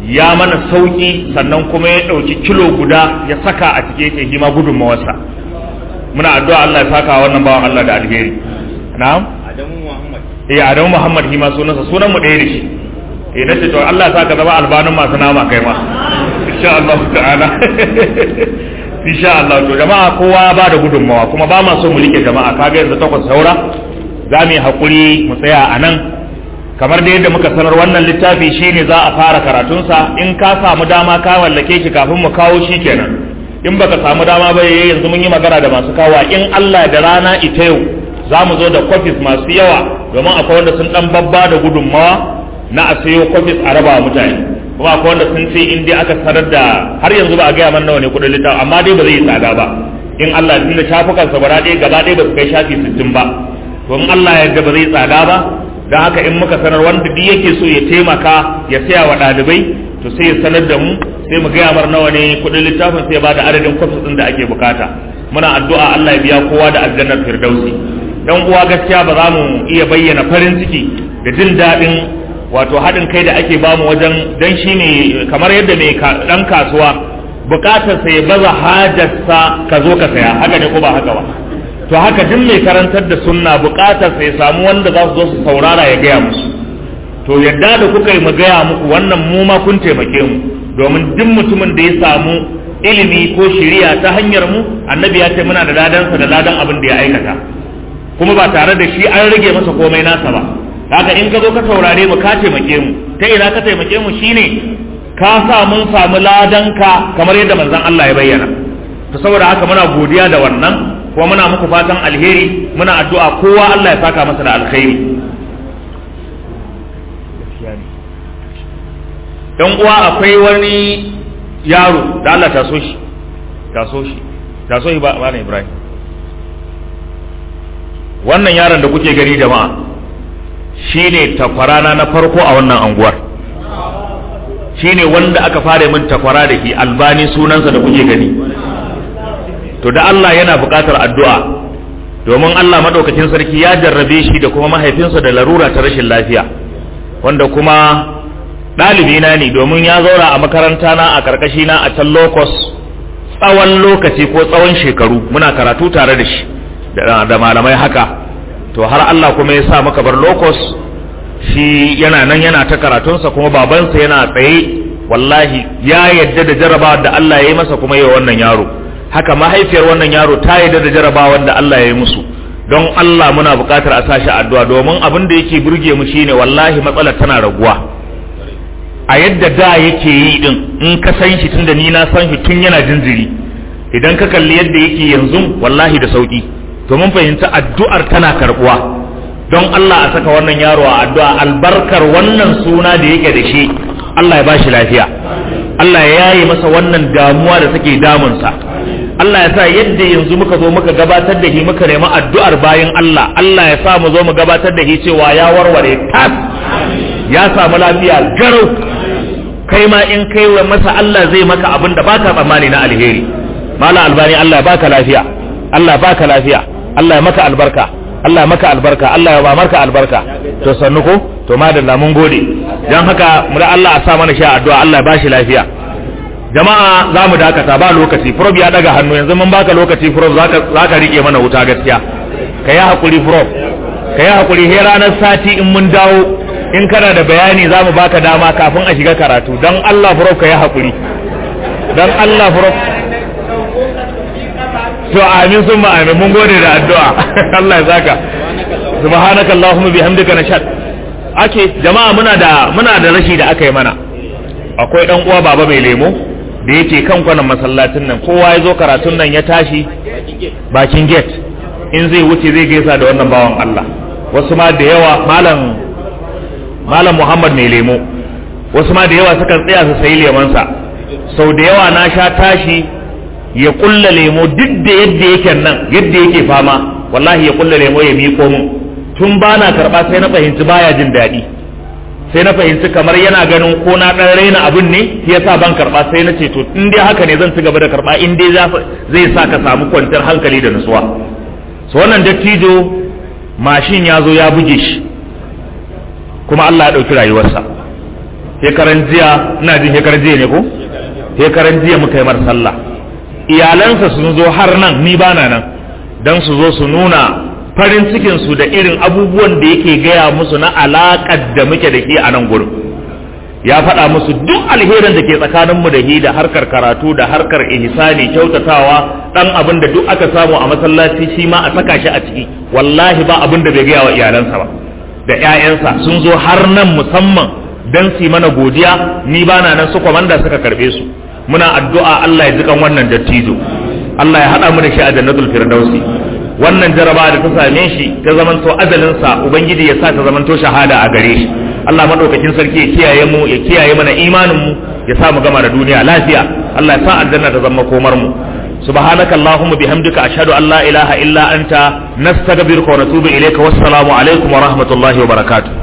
ya mana sauki sannan kuma ya ɗauki kilo guda ya saka a cike yake hima gudunmawarsa muna addu'a Allah ya saka wannan bawan Allah da alheri na'am Adamu Muhammad eh Adamu Muhammad hima sunansa sunan mu ɗaya da shi eh nace to Allah ya saka zama albanin masu nama kai ma insha Allah ta'ala insha Allah to jama'a kowa ba da gudunmawa kuma ba ma so mu rike jama'a kaga yanzu takwas saura za mu yi hakuri mu tsaya a nan kamar da yadda muka sanar wannan littafi shine za a fara karatunsa in ka samu dama ka wallake shi kafin mu kawo shi kenan in baka samu dama ba yayi yanzu mun yi magana da masu kawa in Allah da rana ita yau za mu zo da kwafis masu yawa domin akwai wanda sun dan babba da gudunmawa na a sayo kwafis a raba mutane kuma akwai wanda sun ce in dai aka sanar da har yanzu ba a gaya mana nawa ne kudin littafi amma dai ba zai yi tsada ba in Allah din da shafukansa gaba ɗaya gaba ɗaya ba su kai shafi sittin ba to in Allah ya yarda ba zai tsada ba don haka in muka sanar wanda duk yake so ya taimaka ya saya wa ɗalibai to sai ya sanar da mu sai mu gaya mar nawa ne kuɗin littafin sai ba da adadin kwafis ɗin da ake bukata muna addu'a Allah ya biya kowa da aljannar firdausi dan uwa gaskiya ba za mu iya bayyana farin ciki da jin daɗin wato haɗin kai da ake bamu wajen dan shi ne kamar yadda mai ɗan kasuwa bukatar sai baza hajarsa ka zo ka saya haka ne ko ba haka ba to haka duk mai karantar da sunna bukatar sai samu wanda za su zo su saurara ya gaya musu to yadda da kuka yi mu gaya muku wannan mu ma kun taimake mu domin duk mutumin da ya samu ilimi ko shiriya ta hanyar mu annabi ya ce muna da ladansa da ladan abin da ya aikata kuma ba tare da shi an rage masa komai nasa ba haka in ka zo ka saurare mu ka taimake mu ta ina ka taimake mu shine ka sa mun samu ladanka kamar yadda manzon Allah ya bayyana to saboda haka muna godiya da wannan kuma muna muku fatan alheri muna addu'a kowa Allah ya saka masa da alkhairi dan uwa akwai wani yaro da Allah ta so shi ta so shi ta so shi ba ba Ibrahim wannan yaron da kuke gani jama'a shine takwarana na farko a wannan anguwar shine wanda aka fara min takwara da shi albani sunansa da kuke gani to da Allah yana buƙatar addu'a domin Allah maɗaukacin sarki ya jarrabe shi da kuma mahaifinsa da larura ta rashin lafiya wanda kuma ɗalibi na ne domin ya zaura a makaranta na a karkashi na a can locus tsawon lokaci ko tsawon shekaru muna karatu tare da shi da malamai haka to har Allah kuma ya sa maka bar locus shi yana nan yana ta karatunsa kuma babansa yana tsaye wallahi ya yadda da jarabawar da Allah ya yi masa kuma yi wannan yaro haka mahaifiyar wannan yaro ta yadda da jarabawar da Allah ya yi musu don Allah muna buƙatar a sashi addu'a domin abin da yake burge mu shine wallahi matsalar tana raguwa a yadda da yake yi din in ka san shi tunda ni na san shi tun yana jinjiri idan ka kalli yadda yake yanzu wallahi da sauki to mun fahimci addu'ar tana karbuwa don Allah a saka wannan yaro a addu'a albarkar wannan suna da yake da shi Allah ya bashi lafiya Allah ya yaye masa wannan damuwa da take damunsa Allah ya sa yadda yanzu muka zo muka gabatar da shi muka nemi addu'ar bayan Allah Allah ya sa mu zo mu gabatar da shi cewa ya warware tas ya samu lafiya garau kai ma in kai wa masa Allah zai maka abin da baka tsammani na alheri mala albani Allah ya baka lafiya Allah ya baka lafiya Allah ya maka albarka Allah ya maka albarka Allah ya ba marka albarka to sannu ko to madalla mun gode dan haka mu da Allah a sa mana sha addu'a Allah ya bashi lafiya jama'a za mu dakata ba lokaci prof ya daga hannu yanzu mun baka lokaci prof zaka zaka rike mana wuta gaskiya ka yi hakuri prof ka yi hakuri he ranar sati in mun dawo in kana da bayani za mu baka dama kafin a shiga karatu don Allah prof ka yi hakuri don Allah prof to amin sun amin mun gode da addu'a Allah ya zaka subhanaka allahumma bihamdika nashad ake jama'a muna da muna da rashi da aka yi mana akwai dan uwa baba mai lemo da yake kan kwanan masallacin nan kowa ya zo karatun nan ya tashi bakin gate in zai wuce zai gaisa da wannan bawan Allah wasu ma da yawa malam malam Muhammad mai lemo wasu ma da yawa sukan tsaya su sayi lemonsa sau da yawa na sha tashi ya kulla lemo duk da yadda yake nan yadda yake fama wallahi ya kulla lemo ya miƙo min tun ba na karɓa sai na fahimci baya jin daɗi sai na fahimci kamar yana ganin ko na ɗan raina abin ne ya sa ban karɓa sai na ce to in dai haka ne zan ci gaba da karɓa in dai zai sa ka samu kwanciyar hankali da nutsuwa so wannan dattijo mashin ya zo ya buge shi kuma Allah ya ɗauki rayuwarsa shekaran jiya ina jin shekaran jiya ne ko shekaran jiya muka yi mar sallah iyalansa sun zo har nan ni bana nan dan su zo su nuna farin cikin su da irin abubuwan da yake gaya musu na alaƙar da muke da shi a nan gurin ya faɗa musu duk alherin da ke tsakaninmu da hi da harkar karatu da harkar ihsani kyautatawa dan abin da duk aka samu a masallaci shi ma a saka shi a ciki wallahi ba abin da bai gaya wa iyalansa ba da ƴaƴansa sun zo har nan musamman dan su mana godiya ni bana nan su kwamanda suka karbe su muna addu'a Allah ya jikan wannan dattijo Allah ya haɗa mu da shi a jannatul firdausi wannan jaraba da ta same shi ta zamanto ajalinsa ubangiji ya sa ta zamanto shahada a gare shi Allah madaukakin sarki ya kiyaye mu ya kiyaye mana imanin mu ya sa mu gama da duniya lafiya Allah ya sa aljanna ta zama komar mu سبحانك اللهم بحمدك أشهد أن لا إله إلا أنت نستغفرك ونتوب إليك والسلام عليكم ورحمة الله وبركاته